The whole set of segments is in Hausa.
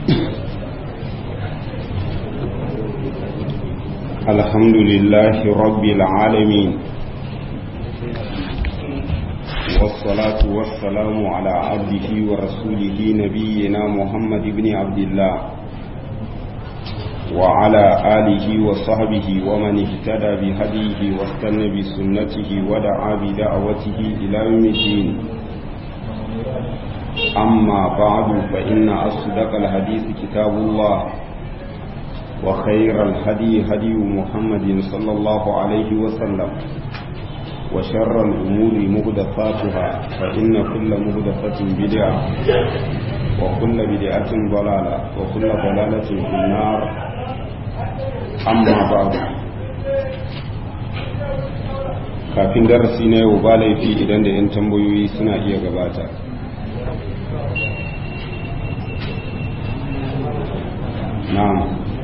الحمد لله رب العالمين والصلاة والسلام على عبده ورسوله نبينا محمد بن عبد الله وعلى آله وصحبه ومن اهتدى بهديه واستنى بسنته ودعا بدعوته إلى يوم الدين أما بعد فإن أصدق الحديث كتاب الله وخير الهدي هدي محمد صلى الله عليه وسلم وشر الأمور مهدفاتها فإن كل مهدفة بدعة وكل بدعة ضلالة وكل ضلالة في النار أما بعد kafin darasi na yau ba laifi idan da 'yan tambayoyi suna iya gabata na'am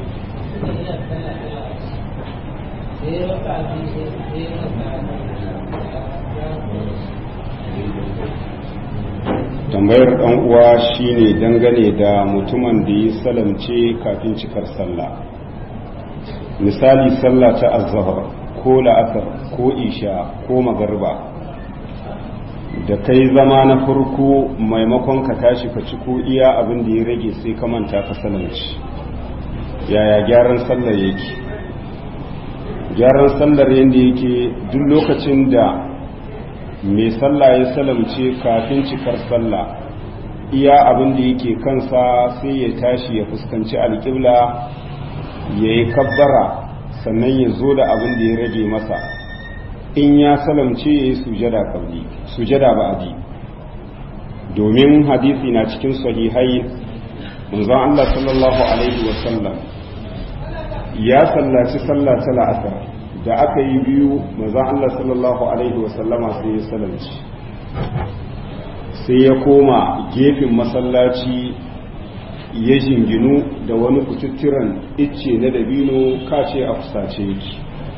tambayar ɗan uwa shine dangane da mutumin da ya salamce kafin cikar sallah misali sallah ta azhar ko la'asar ko isha ko magarba da kai zama na farko maimakon ka tashi ka ci ko iya abin da ya rage sai ka manta ka salamci yaya gyaran sallar yake gyaran sallar yadda yake duk lokacin da mai sallah ya salamce kafin cikar sallah iya abin da yake kansa sai ya tashi ya fuskanci alƙibla ya yi kabbara sannan ya zo da abin da ya rage masa in ya salamce ya yi sujada kabli sujada ba'adi domin hadisi na cikin sahihai manzon Allah sallallahu alaihi wasallam ya sallaci sallah ta la'asar da aka yi biyu manzon Allah sallallahu alaihi wasallama sai ya salamci sai ya koma gefen masallaci ya jinginu da wani kututturan icce na dabino kace a fusace yake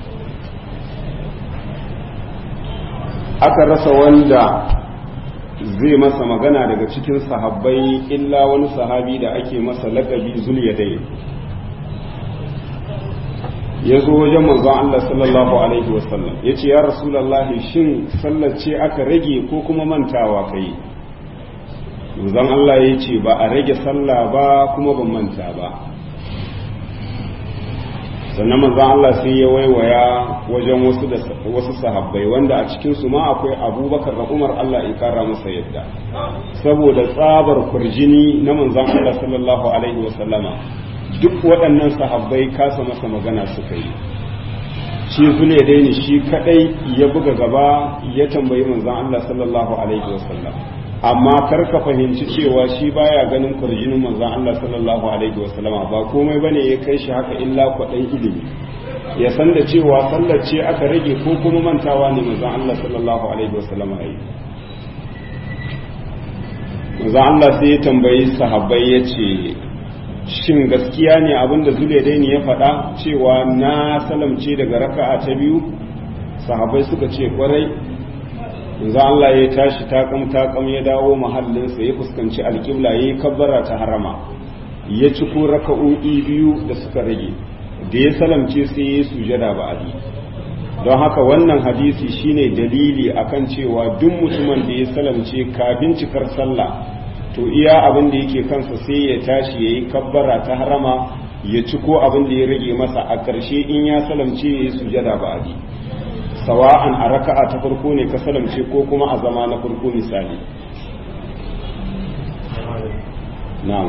aka rasa wanda zai masa magana daga cikin sahabbai illa wani sahabi da ake masa lakabi zulyadai ya zo wajen manzon Allah sallallahu alaihi wasallam ya ce ya rasulallahi shin sallar ce aka rage ko kuma mantawa kai manzon Allah ya ce ba a rage sallah ba kuma ban manta ba sannan manzon Allah sai ya waiwaya wajen wasu da wasu sahabbai wanda a cikin su ma akwai Abubakar da Umar Allah ya kara masa yadda saboda tsabar kurjini na manzon Allah sallallahu alaihi wasallama duk waɗannan sahabbai kasa masa magana suka yi shi zule daini shi kadai ya buga gaba ya tambayi manzon Allah sallallahu alaihi wasallam amma kar ka fahimci cewa shi baya ganin kurjinin manzon Allah sallallahu alaihi wasallama ba komai bane ya kai shi haka illa kwaɗan ilimi ya san da cewa sallar ce aka rage ko kuma mantawa ne manzon Allah sallallahu alaihi wasallama yi manzon Allah sai ya tambayi sahabbai ya ce shin gaskiya ne abinda zulaidaini ya faɗa cewa na salamce daga raka'a ta biyu sahabai suka ce kwarai yanzu Allah ya tashi takam takam ya dawo mahallinsa ya fuskanci alƙibla ya yi kabbara ta harama ya ci ko raka'o'i biyu da suka rage da ya salamce sai ya yi sujada ba adi don haka wannan hadisi shine dalili akan cewa duk mutumin da ya salamce kafin cikar sallah to iya abin da yake kansa sai ya tashi ya yi kabbara ta harama ya ci ko abin da ya rage masa a ƙarshe in ya salamce ya yi sujada ba adi sawa'an a raka'a ta farko ne ka salamce ko kuma a zama na farko misali na'am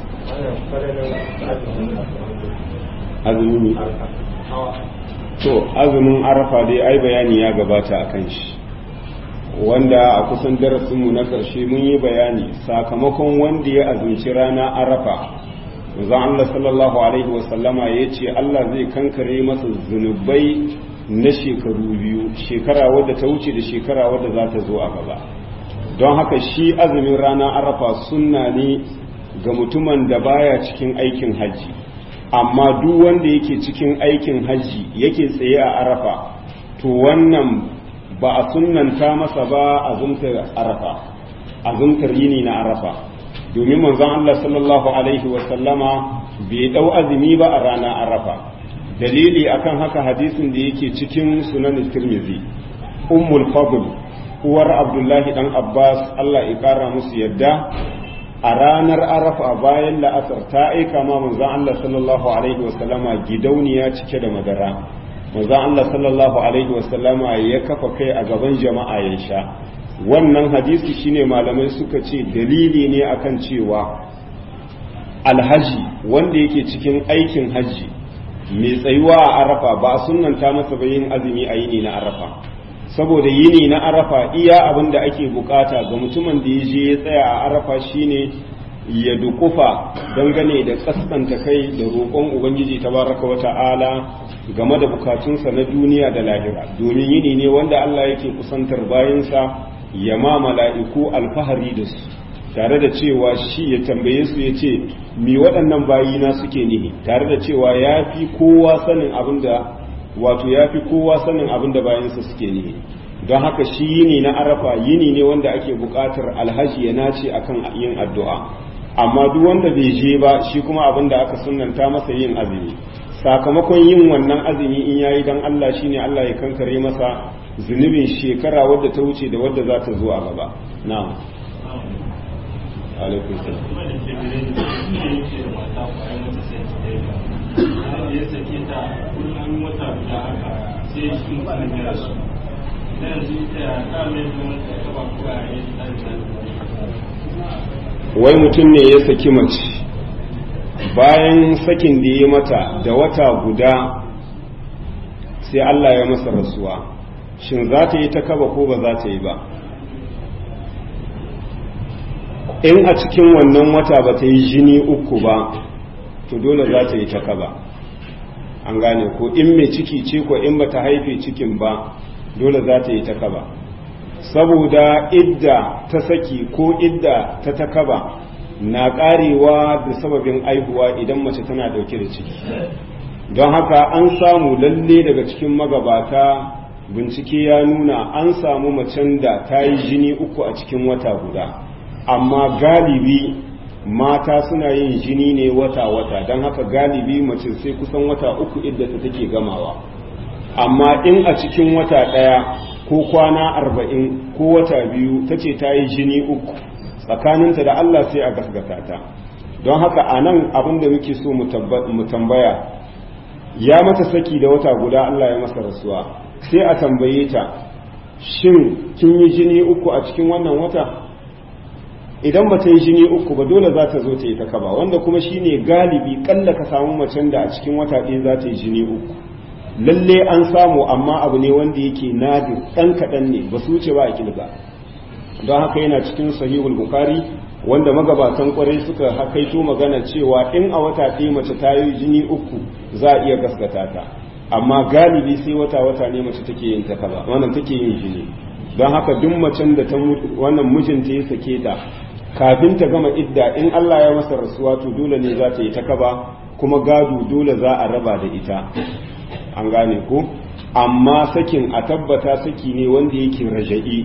azumi to azumin arafa dai ai bayani ya gabata akan shi wanda a kusan darasinmu na ƙarshe mun yi bayani sakamakon wanda ya azumci rana arafa zan Allah sallallahu alaihi wasallama ya ce Allah zai kankare masa zunubai na shekaru biyu shekara wadda ta wuce da shekara wadda za ta zo a gaba don haka shi azumin rana arafa sunna ne ga mutumin da baya cikin aikin hajji amma duk wanda yake cikin aikin hajji yake tsaye a arafa to wannan ba a sunnanta masa ba azumtar arafa azumtar yini na arafa domin manzon Allah sallallahu alaihi wa sallama bai dau azumi ba a rana arafa dalili akan haka hadisin da yake cikin sunan tirmizi ummul fadl uwar abdullahi dan abbas Allah ya kara musu yadda a ranar arafa bayan la'asar ta aika ma manzon Allah sallallahu alaihi wa sallama gidauniya cike da madara manzon Allah sallallahu alaihi wa sallama ya kafa kai a gaban jama'a ya sha wannan hadisi shine malamai suka ce dalili ne akan cewa alhaji wanda yake cikin aikin haji mai tsayuwa a arafa ba a sunanta masa ba yin azumi a yini na arafa saboda yini na arafa iya abin da ake bukata ga mutumin da ya je ya tsaya a arafa shine ya dukufa dangane da kaskanta kai da roƙon ubangiji tabaraka wata'ala game da bukatunsa na duniya da lahira domin yini ne wanda Allah yake kusantar bayansa ya ma mala'iku alfahari da su tare da cewa shi ya tambaye su ya ce mi waɗannan bayina suke nihi tare da cewa ya fi kowa sanin abin da wato ya fi kowa sanin abin da bayansa suke nihi don haka shi yini na arafa yini ne wanda ake buƙatar alhaji ya nace akan yin addu'a amma duk wanda bai je ba shi kuma abin da aka sunanta masa yin azumi sakamakon yin wannan azumi in yayi dan Allah shine Allah ya kankare masa zunubin shekara wadda ta wuce da wadda za ta zo a gaba na'am alaikun salam wai mutum ne ya saki mace bayan sakin da ya mata da wata guda sai Allah ya masa rasuwa shin za ta yi ta kaba ko ba za ta yi ba in a cikin wannan wata ba ta yi jini uku ba to dole za ta yi ta kaba an gane ko in mai ciki ce ko in ba ta haife cikin ba dole za ta yi ta kaba saboda idda ta saki ko idda ta ta kaba na karewa da sababin aihuwa idan mace tana dauke da ciki don haka an samu lalle daga cikin magabata bincike ya nuna an samu macen da ta yi jini uku a cikin wata guda amma galibi mata suna yin jini ne wata-wata don haka galibi mace sai kusan wata uku idda ta take gamawa amma in a cikin wata ɗaya ko kwana arba'in ko wata biyu ta ce ta yi jini uku tsakaninta da Allah sai a gasgata ta don haka a nan abin da muke so mu tambaya ya mata saki da wata guda Allah ya masa rasuwa sai a tambaye ta shin kin yi jini uku a cikin wannan wata idan ba ta yi jini uku ba dole za ta zo ta yi ta kaba wanda kuma shine galibi kalla ka samu macen da a cikin wata ɗaya za ta yi jini uku lalle an samu amma abu ne wanda yake nadir ɗan kaɗan ne ba su wuce ba a kilga don haka yana cikin sahihul bukari wanda magabatan kwarai suka hakaito magana cewa in a wata ɗaya mace ta yi jini uku za a iya gaskata ta amma galibi sai wata wata ne mace take yin ta kaza wannan take yin jini don haka duk macen da ta wannan mijinta ya sake ta kafin ta gama idda in Allah ya masa rasuwa to dole ne za ta yi ta kaba kuma gado dole za a raba da ita an gane ko amma sakin a tabbata saki ne wanda yake raja'i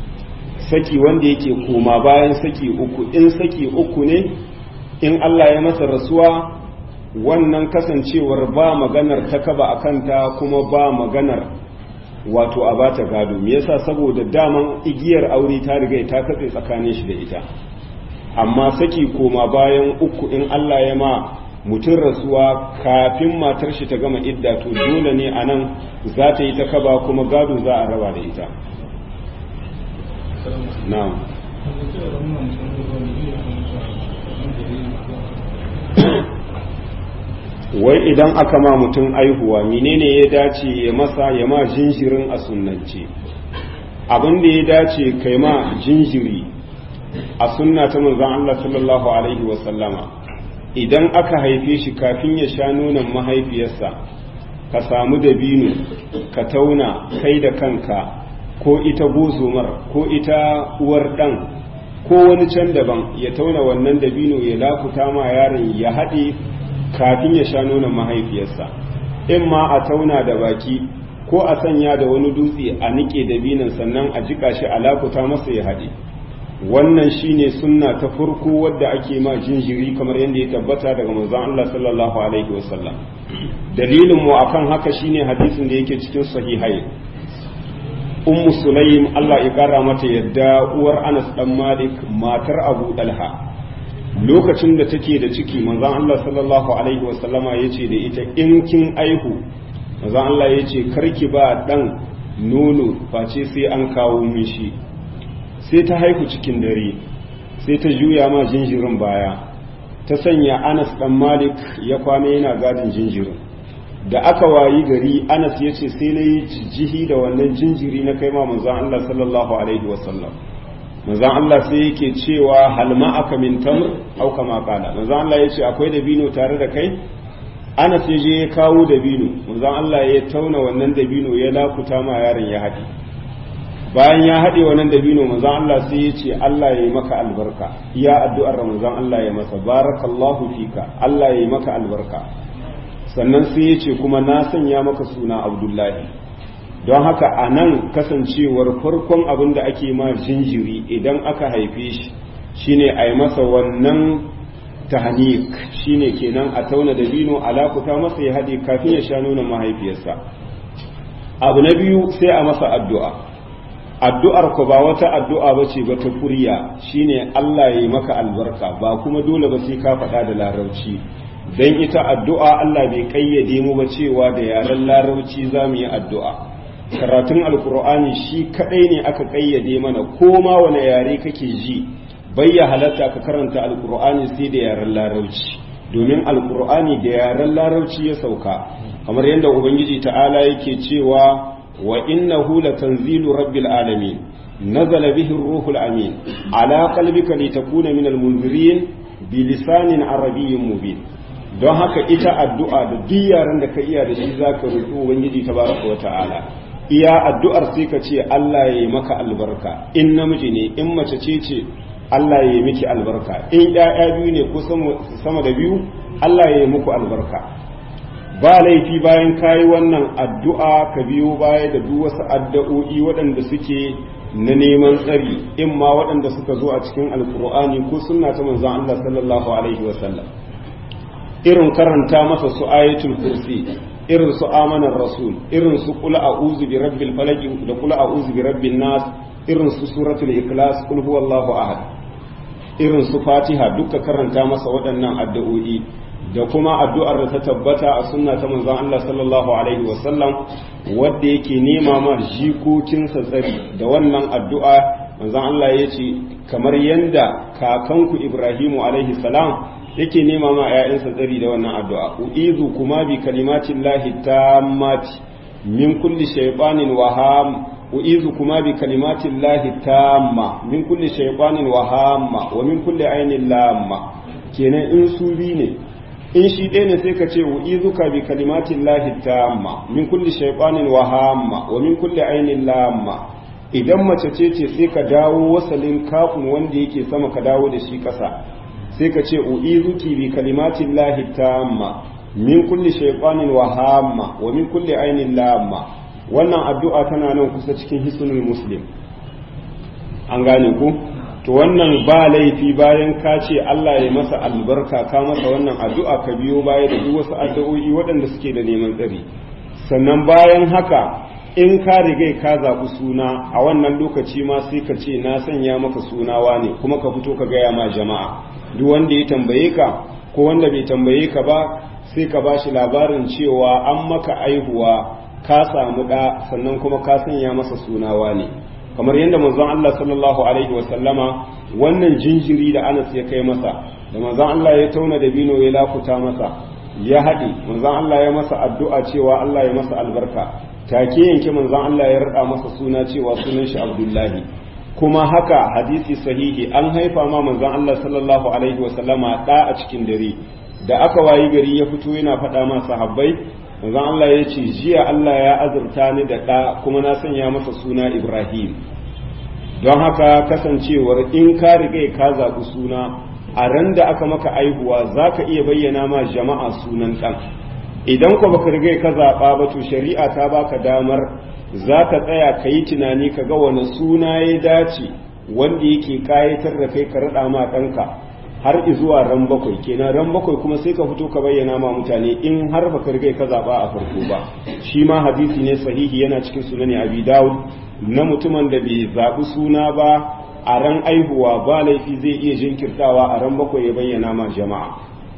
saki wanda yake koma bayan saki uku in saki uku ne in Allah ya masa rasuwa wannan kasancewar ba maganar ta kaba a kanta kuma ba maganar wato a bata gado me yasa saboda daman igiyar aure ta riga ta katse tsakanin shi da ita amma saki koma bayan uku in Allah ya ma mutum rasuwa kafin matar shi ta gama idda to dole ne a nan za ta yi ta kaba kuma gado za a raba da ita na'am wai idan aka ma mutum aihuwa menene ya dace ya masa ya ma jinjirin a sunnance abin da ya dace kai ma jinjiri a sunna ta manzon Allah sallallahu alaihi wa sallama idan aka haife shi kafin ya sha nonon mahaifiyarsa ka samu dabino ka tauna kai da kanka ko ita gozomar ko ita uwar dan ko wani can daban ya tauna wannan dabino ya lakuta ma yaron ya haɗe kafin ya sha nonon mahaifiyarsa in ma a tauna da baki ko a sanya da wani dutse a nike dabinon sannan a jika shi a lakuta masa ya haɗe wannan shine sunna ta farko wadda ake ma jinjiri kamar yadda ya tabbata daga manzon Allah sallallahu alaihi wasallam dalilin mu akan haka shine hadisin da yake cikin sahihai ummu sulaim Allah ya kara mata yadda uwar Anas dan Malik matar Abu Dalha lokacin da take da ciki manzon Allah sallallahu alaihi wasallama yace da ita in kin aihu manzon Allah yace karki ba dan nono face sai an kawo mishi sai ta haihu cikin dare sai ta juya ma jinjirin baya ta sanya Anas dan Malik ya kwana yana gadin jinjirin da aka wayi gari Anas yace sai na yi jihi da wannan jinjiri na kai ma manzon Allah sallallahu alaihi wasallam manzon Allah sai yake cewa hal aka min tamr au kama qala manzon Allah yace akwai dabino tare da kai Anas ya je ya kawo dabino manzon Allah ya tauna wannan dabino ya lakuta ma yaron ya haɗe bayan ya haɗe wannan dabino manzon Allah sai ya ce Allah ya yi maka albarka iya addu'ar manzon Allah ya masa barakallahu fika Allah ya yi maka albarka sannan sai ya ce kuma na sanya maka suna Abdullahi don haka a nan kasancewar farkon abin da ake ma jinjiri idan aka haife shi shine a yi masa wannan tahanik shine kenan a tauna da bino alakuta masa ya haɗe kafin ya sha nonon mahaifiyarsa abu na biyu sai a masa addu'a addu'ar ku ba wata addu'a ba ce ba ta kuriya shine Allah ya yi maka albarka ba kuma dole ba sai ka faɗa da larabci don ita addu'a Allah bai ƙayyade mu ba cewa da yaren larabci za mu yi addu'a karatun alkur'ani shi kadai ne aka kayyade mana ko ma wani yare kake ji bai ya halatta ka karanta alkur'ani sai da yaren larabci domin alkur'ani da yaren larabci ya sauka kamar yadda ubangiji ta'ala yake cewa wa innahu latanzilu rabbil alamin nazala bihi ruhul amin ala qalbika litakuna minal munzirin bi lisanin arabiyyin mubin don haka ita addu'a da duk yaren da ka iya da shi zaka roki ubangiji tabaraka wa ta'ala iya addu'ar sai ka ce Allah ya yi maka albarka in namiji ne in mace ce ce Allah ya yi miki albarka in ‘ya'ya biyu ne ko sama da biyu Allah ya yi muku albarka ba laifi bayan kayi wannan addu'a ka biyo baya da duk wasu addu'o'i waɗanda suke na neman tsari in ma waɗanda suka zo a cikin alkur'ani ko sunna ta manzon Allah sallallahu alaihi wasallam irin karanta masa su ayatul kursi irin su amanar rasul irin su kula a'udhu bi rabbil falaq da kula a'udhu bi rabbin nas irin su suratul ikhlas kul huwallahu ahad irin su fatiha duka karanta masa waɗannan addu'o'i da kuma addu'ar da ta tabbata a sunna ta manzon Allah sallallahu alaihi wasallam wanda yake nema ma jikokinsa tsari da wannan addu'a manzon Allah ya ce kamar yanda kakanku Ibrahimu alaihi salam yake nema ma ‘ya'yansa tsari da wannan addu'a, u'izu kuma bi kalimatin lahi ta mati min kulli shaiɓanin waham, u'izu kuma bi kalimatin lahi ta ma min kulli shaiɓanin wahamma wa min kulli ainihin lamma, kenan in su bi ne, in shi ɗaya ne sai ka ce u'izu ka bi kalimatin lahi ta ma min kulli shaiɓanin wahamma wa min kulli ainihin lamma. Idan mace ce ce sai ka dawo wasalin kafin wanda yake sama ka dawo da shi ƙasa. sai ka ce u'izuki bi kalimatin lahi tamma min kulli shaytanin wa hamma wa min kulli ainin lamma wannan addu'a tana nan kusa cikin hisnul muslim an gane ku to wannan ba laifi bayan ka ce Allah ya masa albarka ka masa wannan addu'a ka biyo baya da duk wasu addu'o'i waɗanda suke da neman tsari sannan bayan haka in ka riga ka zaɓi suna a wannan lokaci ma sai ka ce na sanya maka sunawa ne kuma ka fito ka gaya ma jama'a duk wanda ya tambaye ka ko wanda bai tambaye ka ba sai ka ba shi labarin cewa an maka aihuwa ka samu ɗa sannan kuma ka sanya masa sunawa ne kamar yadda manzon Allah sallallahu alaihi wa sallama wannan jinjiri da Anas ya kai masa da manzon Allah ya tauna da bino ya lafuta masa ya haɗe manzon Allah ya masa addu'a cewa Allah ya masa albarka take yanke manzon Allah ya rada masa suna cewa sunan shi Abdullahi kuma haka hadisi sahihi an haifa ma manzon Allah sallallahu alaihi wa sallama da a cikin dare da aka wayi gari ya fito yana faɗa ma sahabbai manzon Allah ya ce jiya Allah ya azurta ni da ɗa kuma na sanya masa suna Ibrahim don haka kasancewar in ka riga ka zaɓi suna a ran da aka maka aihuwa za ka iya bayyana ma jama'a sunan ɗan idan ko baka riga ka zaɓa ba to shari'a ta baka damar za ka tsaya ka yi tunani ka ga wani suna ya dace wanda yake kayatar da kai ka raɗa ma ɗanka har zuwa ran bakwai kenan ran bakwai kuma sai ka fito ka bayyana ma mutane in har ba ka rigai ka zaɓa a farko ba shi ma hadisi ne sahihi yana cikin sunani abi dawud na mutumin da bai zaɓi suna ba a ran aihuwa ba laifi zai iya jinkirtawa a ran bakwai ya bayyana ma jama'a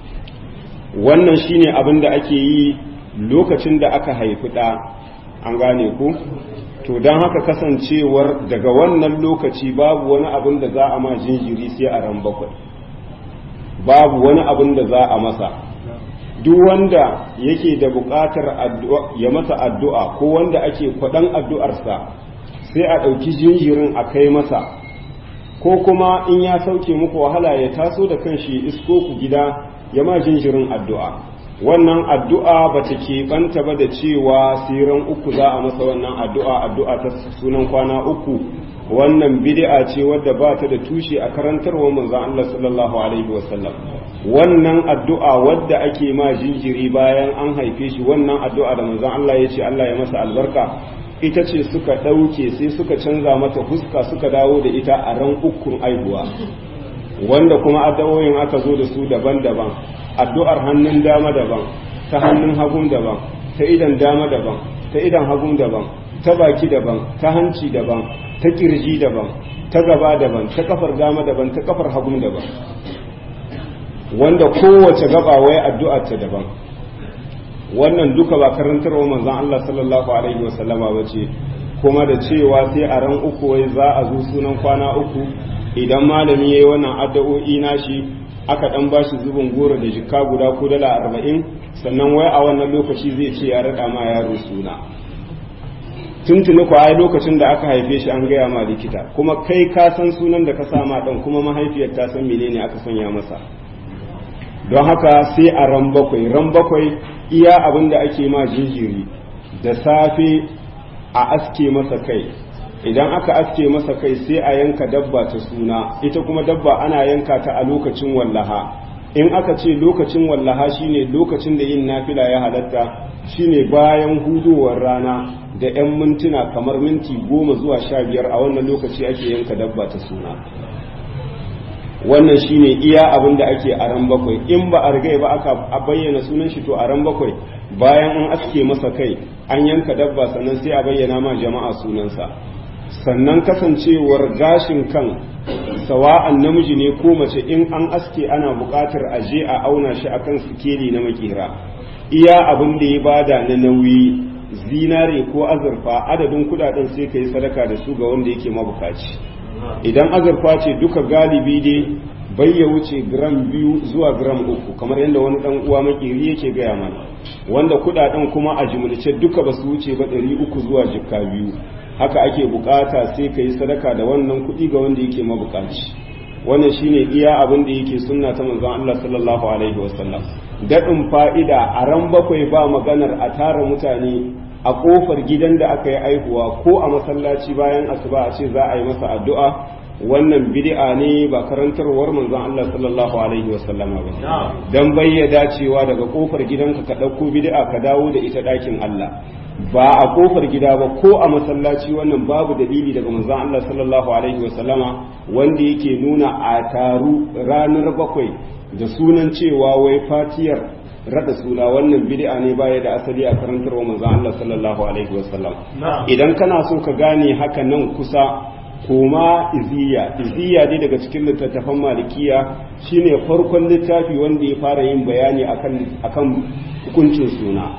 wannan shine abin da ake yi lokacin da aka haifi ɗa an gane ku to don haka kasancewar daga wannan lokaci babu wani abin da za a ma jinjiri sai a ran bakwai babu wani abin da za a masa duk wanda yake da buƙatar ya masa addu'a ko wanda ake kwaɗan addu'arsa sai a ɗauki jinjirin a kai masa ko kuma in ya sauke muku wahala ya taso da kanshi isko ku gida ya ma jinjirin addu'a wannan addu'a ba ta keɓanta ba da cewa siran uku za a masa wannan addu'a addu'a ta sunan kwana uku wannan bid'a ce wadda ba ta da tushe a karantarwa manzon Allah sallallahu alaihi wasallam wannan addu'a wadda ake ma jinjiri bayan an haife shi wannan addu'a da manzon Allah ya ce Allah ya masa albarka ita ce suka ɗauke sai suka canza mata fuska suka dawo da ita a ran ukun aihuwa wanda kuma addu'o'in aka zo da su daban-daban addu'ar hannun dama daban ta hannun hagun daban ta idan dama daban ta idan hagun daban ta baki daban ta hanci daban ta kirji daban ta gaba daban ta kafar dama daban ta kafar hagun daban wanda kowace gaba wai addu'ar ta daban wannan duka ba karantarwa manzon Allah sallallahu alaihi wasallama bace kuma da cewa sai a ran uku wai za a zo sunan kwana uku idan malami yayi wannan addu'o'i nashi aka dan bashi zubin goro da jikka guda ko dala arba'in sannan wai a wannan lokaci zai ce ya rada ma yaro suna tuntuni ko ai lokacin da aka haife shi an gaya ma likita kuma kai ka san sunan da ka sa ma dan kuma mahaifiyar ta san menene aka sanya masa don haka sai a ran bakwai ran bakwai iya abin da ake ma jinjiri da safe a aske masa kai idan aka aske masa kai sai a yanka dabba ta suna ita kuma dabba ana yanka ta a lokacin wallaha in aka ce lokacin wallaha shine lokacin da yin nafila ya halatta shine bayan hudowar rana da 'yan mintuna kamar minti goma zuwa sha biyar a wannan lokaci ake yanka dabba ta suna wannan shine iya abin da ake a ran bakwai in ba a rigai ba aka bayyana sunan shi to a ran bakwai bayan an aske masa kai an yanka dabba sannan sai a bayyana ma jama'a sunansa sannan kasancewar gashin kan sawa'an namiji ne ko mace in an aske ana buƙatar a je a auna shi akan sikeli na makera iya abin da ya bada na nauyi zinare ko azurfa adadin kudaden sai ka yi sadaka da su ga wanda yake mabukaci idan azurfa ce duka galibi dai bai ya wuce gram biyu zuwa gram uku kamar yadda wani dan uwa makeri yake gaya mana wanda kudaden kuma a jimilce duka ba su wuce ba ɗari uku zuwa jikka biyu haka ake bukata sai ka yi sadaka da wannan kuɗi ga wanda yake mabukaci wannan shine iya abin da yake sunna ta manzon Allah sallallahu alaihi wasallam daɗin fa'ida a ran bakwai ba maganar a tara mutane a ƙofar gidan da aka yi aihuwa ko a masallaci bayan asuba a ce za a yi masa addu'a wannan bid'a ne ba karantarwar manzon Allah sallallahu alaihi wasallama ba dan bayyada cewa daga ƙofar gidanka ka ɗauko bid'a ka dawo da ita ɗakin Allah ba a ƙofar gida ba ko a masallaci wannan babu dalili daga manzon Allah sallallahu alaihi wasallama wanda yake nuna a taru ranar bakwai da sunan cewa wai fatiyar rada suna wannan bid'a ne baya da asali a karantarwa manzo Allah sallallahu alaihi wasallam idan kana so ka gane haka nan kusa koma iziya iziya dai daga cikin littattafan malikiya shine farkon littafi wanda ya fara yin bayani akan akan hukuncin suna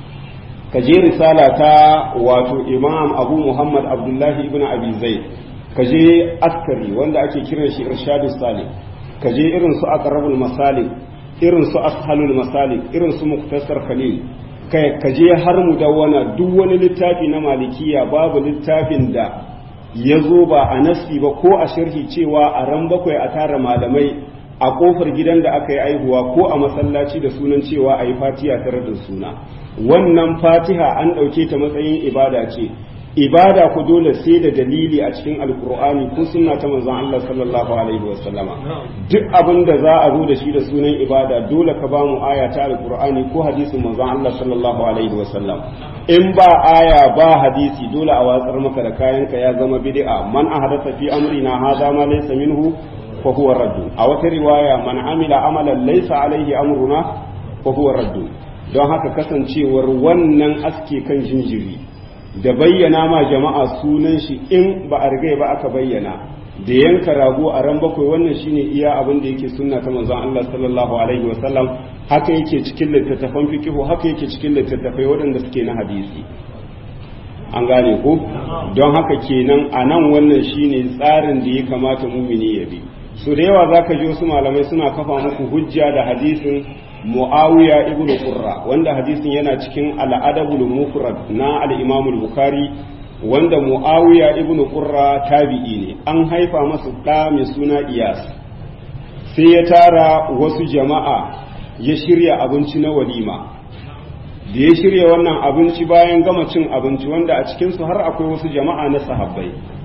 ka je risala ta wato imam abu muhammad abdullahi ibn abi zaid ka je askari wanda ake kiran shi irshadus salih ka je irin su aqrabul masalik irin su ashalul masalik irin su muktasar khalil kai ka je har mu dawwana duk wani littafi na malikiya babu littafin da ya zo ba a nasi ba ko a sharhi cewa a ran bakwai a tara malamai a kofar gidan da aka yi aihuwa ko a masallaci da sunan cewa a yi fatiha tare da suna wannan fatiha an ɗauke ta matsayin ibada ce ibada ku dole sai da dalili a cikin alkur'ani ko sunna ta manzon Allah sallallahu alaihi wasallama duk abin da za a zo da shi da sunan ibada dole ka ba mu aya ta alkur'ani ko hadisin manzon Allah sallallahu alaihi wasallam in ba aya ba hadisi dole a watsar maka da kayanka ya zama bid'a man ahdatha fi amrina hadha ma laysa minhu fa huwa radd a wata riwaya man amila amalan laysa alaihi amruna fa huwa radd don haka kasancewar wannan aske kan jinjiri da bayyana ma jama'a sunan shi in ba a rigai ba aka bayyana da yanka rago a ran bakwai wannan shine iya abin da yake sunna ta manzon Allah sallallahu alaihi wa sallam haka yake cikin littattafan fiqhu haka yake cikin littattafai waɗanda suke na hadisi an gane ko don haka kenan a nan wannan shine tsarin da ya kamata mumini ya bi so da yawa zaka ji wasu malamai suna kafa muku hujja da hadisin Muawiya ibn Qurra wanda hadisin yana cikin al-Adabul Mufrad na al-Imam al-Bukhari wanda Muawiya ibn Qurra tabi'i ne an haifa masa da mai suna Iyas sai ya tara wasu jama'a ya shirya abinci na walima da ya shirya wannan abinci bayan gama cin abinci wanda a cikin su har akwai wasu jama'a na sahabbai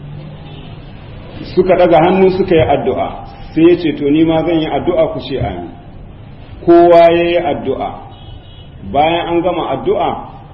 suka daga hannu suka yi addu'a sai ya ce to ni ma zan yi addu'a ku ce amin kowa ya yi addu'a bayan an gama addu'a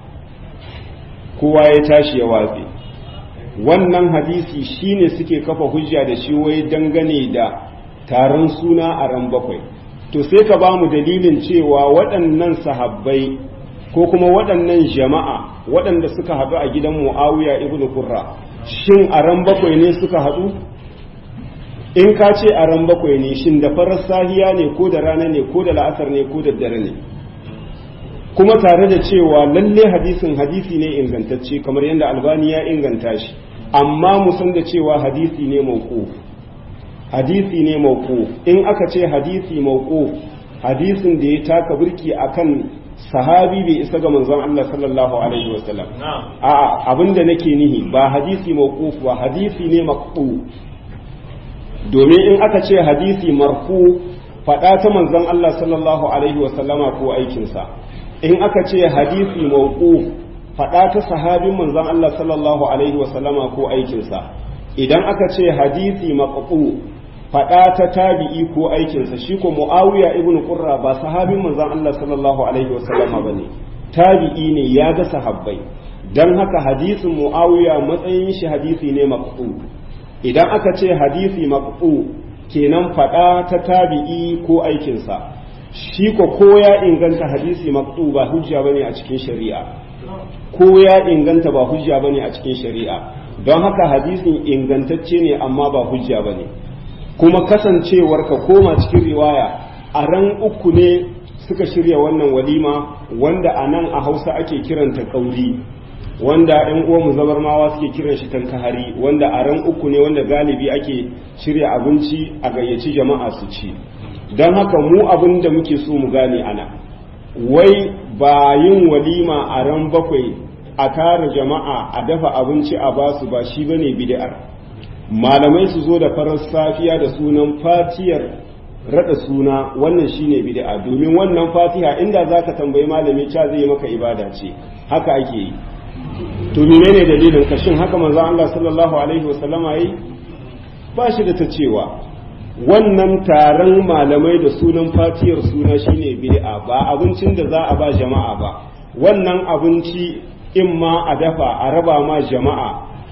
kowa ya tashi ya watse wannan hadisi shine suke kafa hujja da shi wai dangane da taron suna a ran bakwai to sai ka ba mu dalilin cewa waɗannan sahabbai ko kuma waɗannan jama'a waɗanda suka haɗu a gidan mu'awiya ibn kurra shin a ran bakwai ne suka haɗu in ka ce a ran bakwai ne shin da farar sahiya ne ko da rana ne ko da la'asar ne ko da dare ne kuma tare da cewa lalle hadisin hadisi ne ingantacce kamar yadda albani ya inganta shi amma mu san da cewa hadisi ne mauquf hadisi ne mauquf in aka ce hadisi mauquf hadisin da ya taka burki akan sahabi bai isa ga manzon Allah sallallahu alaihi wasallam a'a abinda nake nihi ba hadisi mauquf ba hadisi ne maqtu domin in aka ce hadisi marfu faɗa ta manzon Allah sallallahu alaihi wasallama ko aikinsa in aka ce hadisi mawquf faɗa ta sahabin manzon Allah sallallahu alaihi wasallama ko aikinsa idan aka ce hadisi maqtu faɗa ta tabi'i ko aikinsa shi ko muawiya ibnu qurra ba sahabin manzon Allah sallallahu alaihi wasallama bane tabi'i ne ya ga sahabbai dan haka hadisin muawiya matsayin shi hadisi ne maqtu idan aka ce hadisi maqtu kenan fada ta tabi'i ko aikinsa shi ko ko ya inganta hadisi maqtu ba hujja bane a cikin shari'a ko ya inganta ba hujja bane a cikin shari'a don haka hadisin ingantacce ne amma ba hujja bane kuma kasancewar ka koma cikin riwaya a ran uku ne suka shirya wannan walima wanda a nan a hausa ake kiranta kauri wanda ‘yan uwanmu zabarmawa suke kiran shi tankahari wanda a ran uku ne wanda galibi ake shirya abinci a gayyaci jama'a su ci don haka mu abin da muke so mu gane ana wai ba yin walima a ran bakwai a tara jama'a a dafa abinci a basu ba shi bane bid'ar malamai su zo da farar safiya da sunan fatiyar rada suna wannan shine bid'a domin wannan fatiha inda zaka tambayi malami cha zai maka ibada ce haka ake yi to menene dalilin ka shin haka manzo Allah sallallahu alaihi wasallama yi ba shi da ta cewa wannan taron malamai da sunan fatiyar suna shine bid'a ba abincin da za a ba jama'a ba wannan abinci in ma a dafa a raba ma jama'a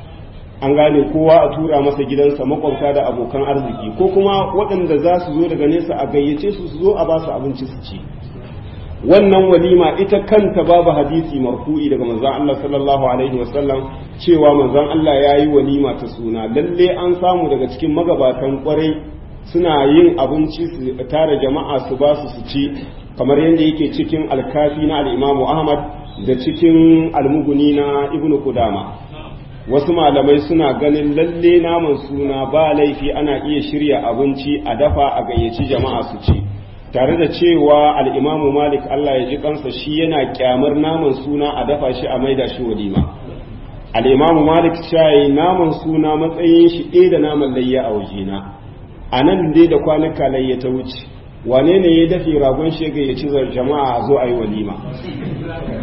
an gane kowa a tura masa gidansa makwabta da abokan arziki ko kuma waɗanda za su zo daga nesa a gayyace su su zo a ba su abinci su ci wannan walima ita kanta babu hadisi marfu'i daga manzon Allah sallallahu alaihi wasallam cewa manzon Allah ya yi walima ta suna lalle an samu daga cikin magabatan kwarai suna yin abinci su tara jama'a su ba su su ci kamar yadda yake cikin alkafi na al-Imam Ahmad da cikin almuguni na Ibn Qudama wasu malamai suna ganin lalle naman suna ba laifi ana iya shirya abinci a dafa a gayyaci jama'a su ci tare da cewa al'imamu malik Allah ya ji kansa shi yana kyamar naman suna a dafa shi a maida shi walima al'imamu malik shayi naman suna matsayin shi ɗaya da naman layya a wajena a nan dai da kwanuka layya ta wuce wane ne ya dafe ragon shega ya ci jama'a a zo a yi walima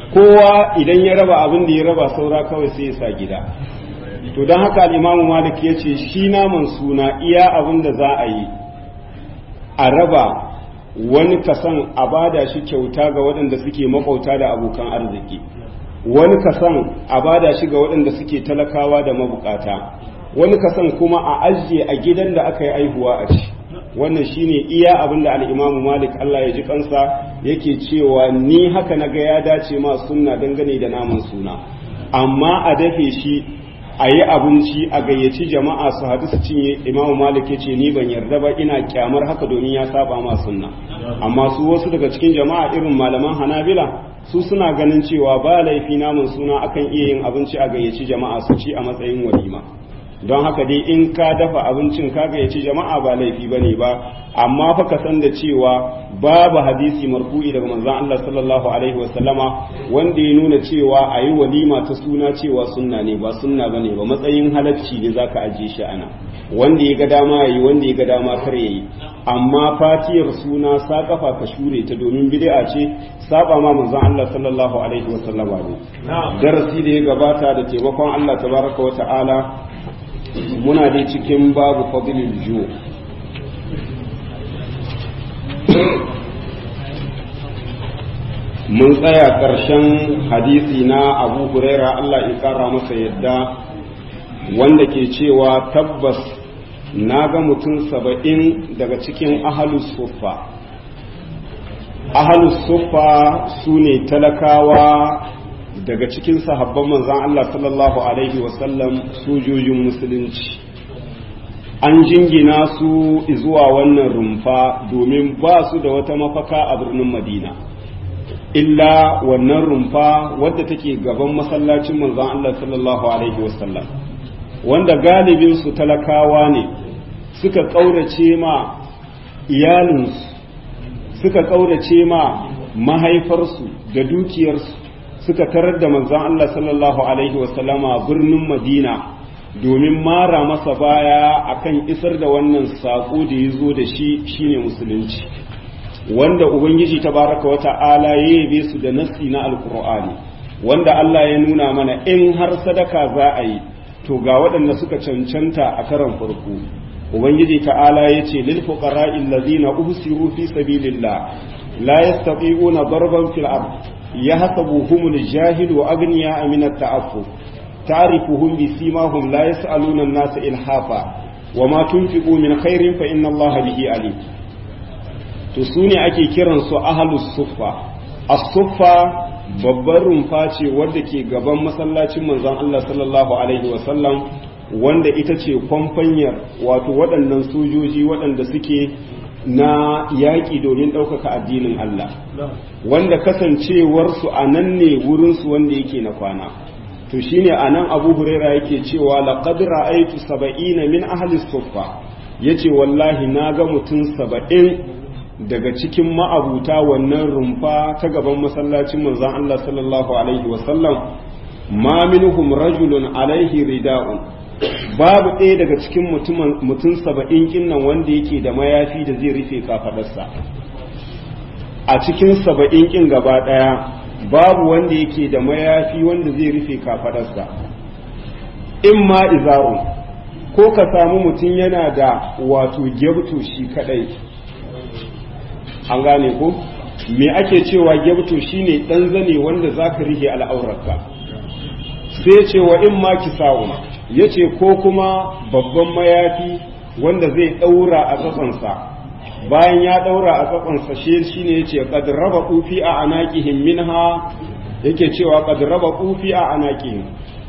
kowa idan ya raba abin da ya raba saura kawai sai ya sa gida to don haka al'imamu malik ya ce shi naman suna iya abin da za a yi a raba wani kasan a bada shi kyauta ga waɗanda suke makauta da abokan arziki wani kasan a bada shi ga waɗanda suke talakawa da mabukata wani kasan kuma a ajiye a gidan da aka yi aihuwa a ci wannan shine iya abin da al'imamu malik Allah ya ji kansa yake cewa ni haka na ga ya dace ma sunna dangane da naman suna amma a dafe shi a yi abinci a gayyaci jama'a su haɗu su cinye imamu malik ya ce ni ban yarda ba ina kyamar haka domin ya saba ma sunna amma su wasu daga cikin jama'a irin malaman hanabila su suna ganin cewa ba laifi naman suna akan iya yin abinci a gayyaci jama'a su ci a matsayin walima don haka dai in ka dafa abincin ka gayyaci jama'a ba laifi ba ne ba amma fa ka san da cewa babu hadisi marfu'i daga manzon Allah sallallahu alaihi wasallama wanda ya nuna cewa a yi walima ta suna cewa sunna ne ba sunna ba ne ba matsayin halacci ne zaka ajiye shi ana wanda ya ga dama ya yi wanda ya ga dama kar ya yi amma fatiyar suna sa kafa ka shure ta domin bid'a ce saba ma manzon Allah sallallahu alaihi wasallama ne darasi da ya gabata da taimakon Allah tabaraka wa ta'ala muna dai cikin babu fadilil ju mun tsaya ƙarshen hadisi na abu huraira Allah ya ƙara masa yadda wanda ke cewa tabbas na ga mutum saba'in daga cikin ahalus suffa ahalus suffa su ne talakawa daga cikin sahabban manzan Allah sallallahu Alaihi wasallam sojojin musulunci an jingina su zuwa wannan rumfa domin ba su da wata mafaka a birnin madina illa wannan rumfa wadda take gaban masallacin manzan Allah sallallahu Alaihi wasallam wanda galibin su talakawa ne suka ƙaurace ma iyalinsu suka ƙaurace ma mahaifarsu da dukiyarsu suka tarar da manzon Allah sallallahu alaihi wasallama birnin Madina domin mara masa baya akan isar da wannan saƙo da ya zo da shi shine musulunci wanda ubangiji tabaraka wa ta'ala ya yabe su da nassi na alkur'ani wanda Allah ya nuna mana in har sadaka za a yi to ga waɗanda suka cancanta a karan farko ubangiji ta'ala ya ce lil fuqara'i allazina uhsiru fi sabilillah la yastati'una darban fil ard يحسبهم الجاهل وأغنياء من التعفف تعرفهم بسيماهم لا يسألون الناس إلحافا وما تنفقوا من خير فإن الله به عليم تسوني أكي كيران سو أهل الصفة الصفة babbar rumfa ce wadda ke gaban masallacin manzon Allah sallallahu alaihi wasallam wanda ita ce kwamfanyar wato waɗannan sojoji waɗanda suke na yaƙi domin ɗaukaka addinin Allah wanda kasancewarsu a nan ne wurinsu wanda yake na kwana to shine a nan abu huraira yake cewa laqad ra'aytu saba'ina min ahli suffa yace wallahi na ga mutum saba'in daga cikin ma'abuta wannan rumfa ta gaban masallacin manzon Allah sallallahu alaihi wasallam ma minhum rajulun alaihi rida'un babu ɗaya daga cikin mutum saba'in kinnan wanda yake da mayafi da zai rufe kafadarsa a cikin saba'in kin gaba ɗaya babu wanda yake da mayafi wanda zai rufe kafadarsa in ma izarun ko ka samu mutum yana da wato gyabto shi kadai an gane ko me ake cewa gyabto shine ɗan zane wanda zaka rihe al'aurarka sai ce wa in ma kisa'un ya ce ko kuma babban mayafi wanda zai ɗaura a tsatsansa bayan ya ɗaura a tsatsansa shi ne ya ce ƙadraba ƙufi a anaƙihin minha yake cewa ƙadraba ƙufi a anaƙihin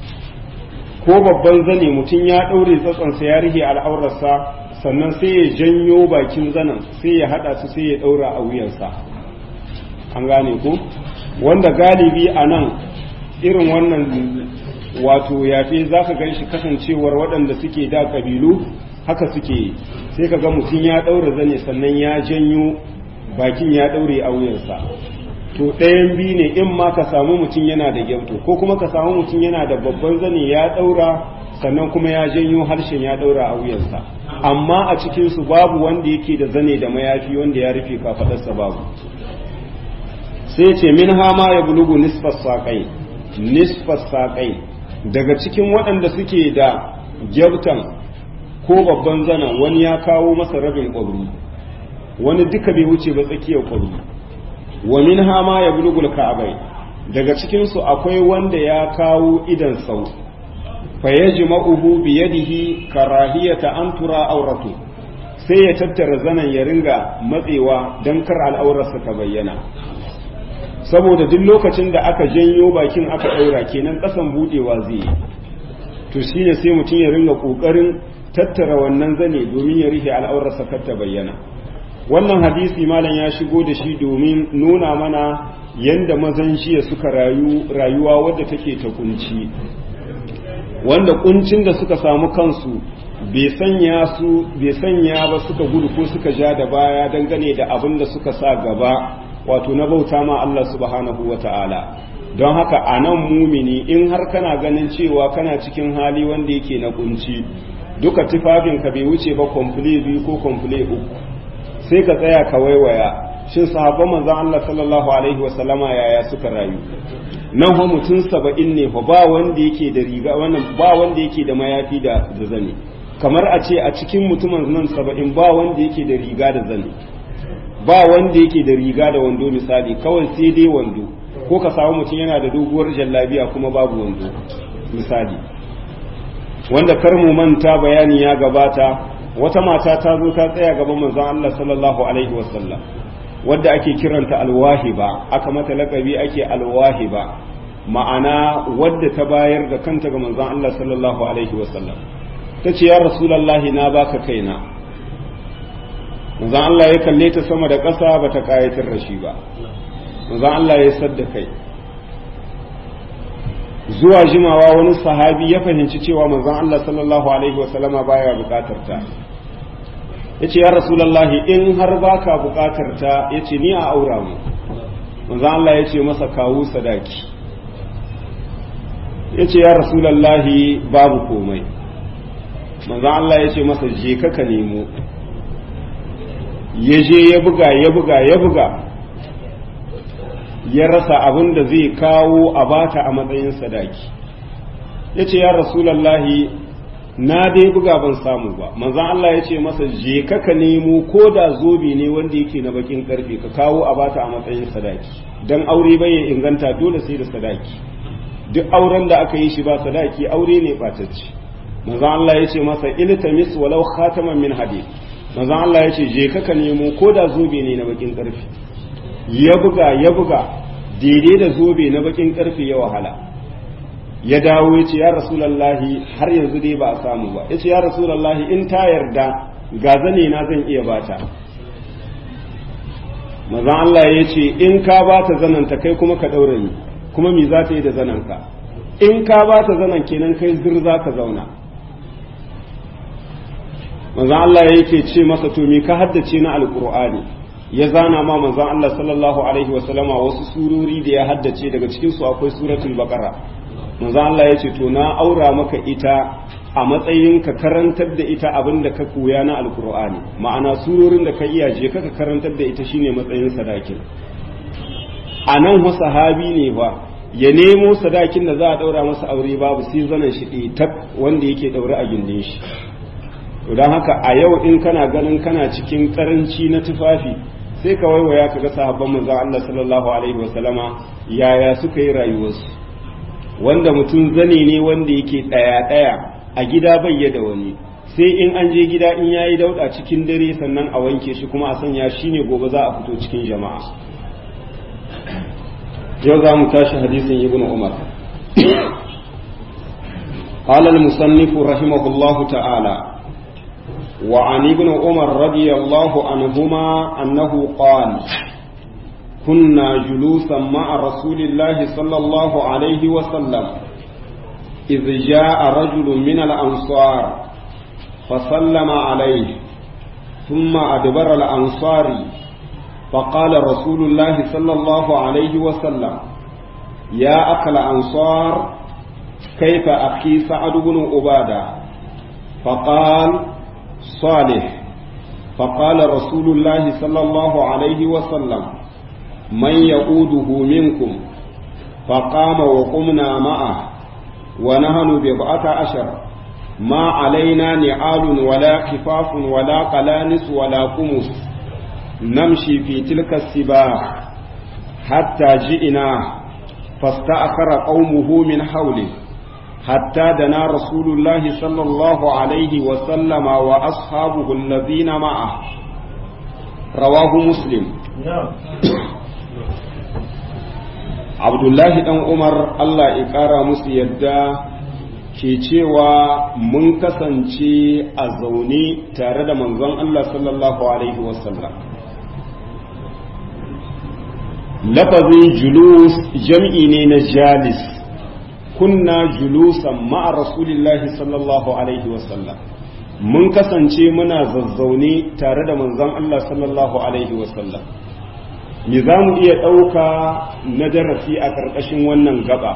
ko babban zane mutum ya ɗaure tsatsansa ya rihe al'aurarsa sannan sai ya janyo bakin zanen sai ya haɗa su sai ya ɗaura a wuyansa an gane ku wanda galibi a nan irin wannan wato yafe za ka gan shi kasancewar waɗanda suke da ƙabilu haka suke sai ka ga mutum ya ɗaura zane sannan ya janyo bakin ya ɗaure a wuyansa to ɗayan biyu ne in ma ka samu mutum yana da gyamto ko kuma ka samu mutum yana da babban zane ya ɗaura sannan kuma ya janyo harshen ya ɗaura a wuyansa amma a cikinsu babu wanda yake da zane da mayafi wanda ya rufe kafaɗarsa babu sai ce min hama ya bulugu nisfas saƙai nisfas saƙai daga cikin waɗanda suke da gyautan ko babban zanen wani ya kawo masa rabin ƙwabri wani duka bai wuce ba tsakiyar ƙwabri wa min hama ya bulugul ka'abai daga cikinsu akwai wanda ya kawo idan sau fa yajma'uhu bi yadihi karahiyata an tura auratu sai ya tattara zanen ya ringa matsewa don kar al'aurarsa ta bayyana saboda duk lokacin da aka janyo bakin aka ɗaura kenan ƙasan buɗewa zai yi to shine sai mutum ya ringa ƙoƙarin tattara wannan zane domin ya rufe al'aurarsa kar ta bayyana wannan hadisi malam ya shigo da shi domin nuna mana yanda mazan jiya suka rayu rayuwa wadda take ta kunci wanda kuncin da suka samu kansu bai sanya su bai sanya ba suka gudu ko suka ja da baya dangane da abin da suka sa gaba wato na bauta ma Allah subhanahu wata'ala don haka a nan mumini in har kana ganin cewa kana cikin hali wanda yake na kunci duka tufafinka bai wuce ba komfule biyu ko komfule uku sai ka tsaya ka waiwaya shin sahabban manzon Allah sallallahu alaihi wasallama yaya suka rayu nan fa mutum saba'in ne fa ba wanda yake da riga wannan ba wanda yake da mayafi da da zane kamar a ce a cikin mutumin nan saba'in ba wanda yake da riga da zane ba wanda yake da riga da wando misali kawai sai dai wando ko ka samu mutum yana da doguwar jallabiya kuma babu wando misali wanda kar mu manta bayani ya gabata wata mata ta zo ta tsaya gaban manzon Allah sallallahu alaihi wasallam wadda ake kiranta alwahiba aka mata lakabi ake alwahiba ma'ana wadda ta bayar da kanta ga manzon Allah sallallahu alaihi wasallam ta ce ya rasulallahi na baka kaina manzon Allah ya kalle ta sama da ƙasa ba ta ƙayatar da shi ba manzon Allah ya sadda kai zuwa jimawa wani sahabi ya fahimci cewa manzon Allah sallallahu alaihi wasallama baya bukatar ta yace ya rasulullahi in har baka bukatar ta yace ni a aura mu manzon Allah yace masa kawo sadaki yace ya rasulullahi babu komai manzon Allah yace masa je ka ka nemo ya je ya buga ya buga ya buga ya rasa abin da zai kawo a bata a matsayin sadaki ya ce ya rasulallahi na dai buga ban samu ba manzan Allah ya ce masa je ka ka nemo ko da zobe ne wanda yake na bakin karfe ka kawo a bata a matsayin sadaki dan aure bai ya inganta dole sai da sadaki duk auren da aka yi shi ba sadaki aure ne batacce manzan Allah ya ce masa iltamis walau khataman min hadid manzan Allah ya ce je ka ka nemo ko da zobe ne na bakin karfe ya buga ya buga daidai da zobe na bakin karfe ya wahala ya dawo ya ce ya rasulallahi har yanzu dai ba a samu ba ya ce ya rasulallahi in ta yarda ga zane na zan iya bata mazan Allah ya ce in ka bata zananta kai kuma ka ɗaura ni kuma mi za ta yi da zananka in ka bata zanan kenan kai zir za ka zauna mazan Allah yake ce masa to mi ka haddace na alƙur'ani ya zana ma manzon Allah sallallahu alaihi wasallama wasu surori da ya haddace daga cikin su akwai suratul baqara manzon Allah ya ce to na aura maka ita a matsayin ka karantar da ita abin da ka koya na alkur'ani ma'ana surorin da ka iya je ka karantar da ita shine matsayin sadakin a nan wa sahabi ne ba ya nemo sadakin da za a daura masa aure babu sai zanen shi tak wanda yake daure a gindin shi to don haka a yau in kana ganin kana cikin karanci na tufafi sai ka waiwaya ka ga sahabban manzon Allah sallallahu alaihi wasallama yaya suka yi rayuwarsu wanda mutum zane ne wanda yake daya daya a gida bai da wani sai in an je gida in yayi dauda cikin dare sannan a wanke shi kuma a sanya shi ne gobe za a fito cikin jama'a yau za mu tashi hadisin ibnu umar قال المصنف رحمه الله تعالى وعن ابن عمر رضي الله عنهما أنه قال كنا جلوسا مع رسول الله صلى الله عليه وسلم إذ جاء رجل من الأنصار فسلم عليه ثم أدبر الأنصاري فقال رسول الله صلى الله عليه وسلم يا أكل أنصار كيف أخي سعد بن عبادة فقال صالح فقال رسول الله صلى الله عليه وسلم من يقوده منكم فقام وقمنا معه ونحن بضعة عشر ما علينا نعال ولا خفاف ولا قلانس ولا قمص نمشي في تلك السباع حتى جئنا فاستأخر قومه من حوله حتى دنا رسول الله صلى الله عليه وسلم وأصحابه الذين معه رواه مسلم abdullahi dan umar allah ya kara musu yadda ke cewa mun kasance a zaune tare da manzon allah sallallahu alaihi wasallam lafazin julus jam'i ne na jalis kunna julusan ma'a rasulillahi sallallahu alaihi wasallam mun kasance muna zazzaune tare da manzon allah sallallahu alaihi wasallam me za mu iya ɗauka na darasi a ƙarƙashin wannan gaba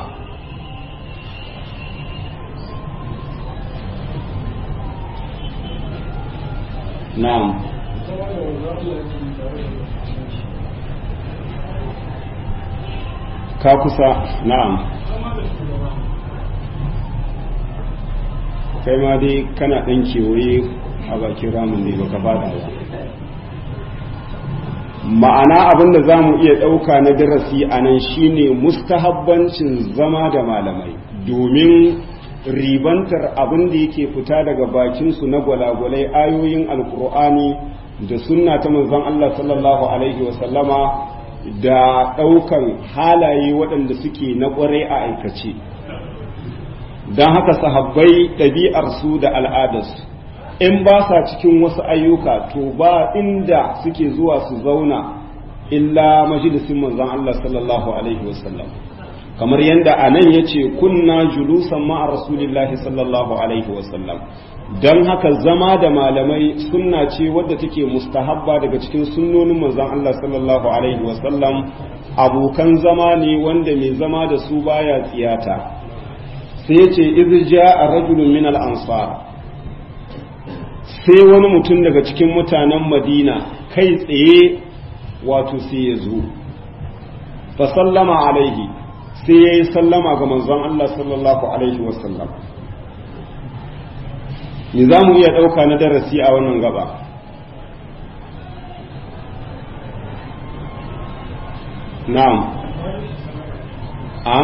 na'am ka kusa na'am kai ma dai kana ɗan kewaye a bakin ramin ne baka fada ba ma'ana abin da za mu iya ɗauka na darasi a nan shine mustahabbancin zama da malamai domin ribantar abin da yake fita daga bakinsu na gwalagwalai ayoyin alkur'ani da sunna ta manzon Allah sallallahu alaihi wasallama da ɗaukan halaye waɗanda suke na ƙwarai a aikace don haka sahabbai ɗabi'arsu da al'adarsu in ba sa cikin wasu ayyuka to ba inda suke zuwa su zauna illa majalisin manzon Allah sallallahu alaihi wasallam kamar yadda a nan ya ce kunna julusan ma'a rasulillahi sallallahu alaihi wasallam don haka zama da malamai sunna ce wadda take mustahabba daga cikin sunnonin manzon Allah sallallahu alaihi wasallam abokan zama ne wanda mai zama da su baya tsiyata sai ya ce izja a rajulun min al-ansar sai wani mutum daga cikin mutanen madina kai tsaye wato sai ya zo fa sallama alaihi sai ya yi sallama ga manzon Allah sallallahu alaihi wasallam ni za mu iya ɗauka na darasi a wannan gaba na'am a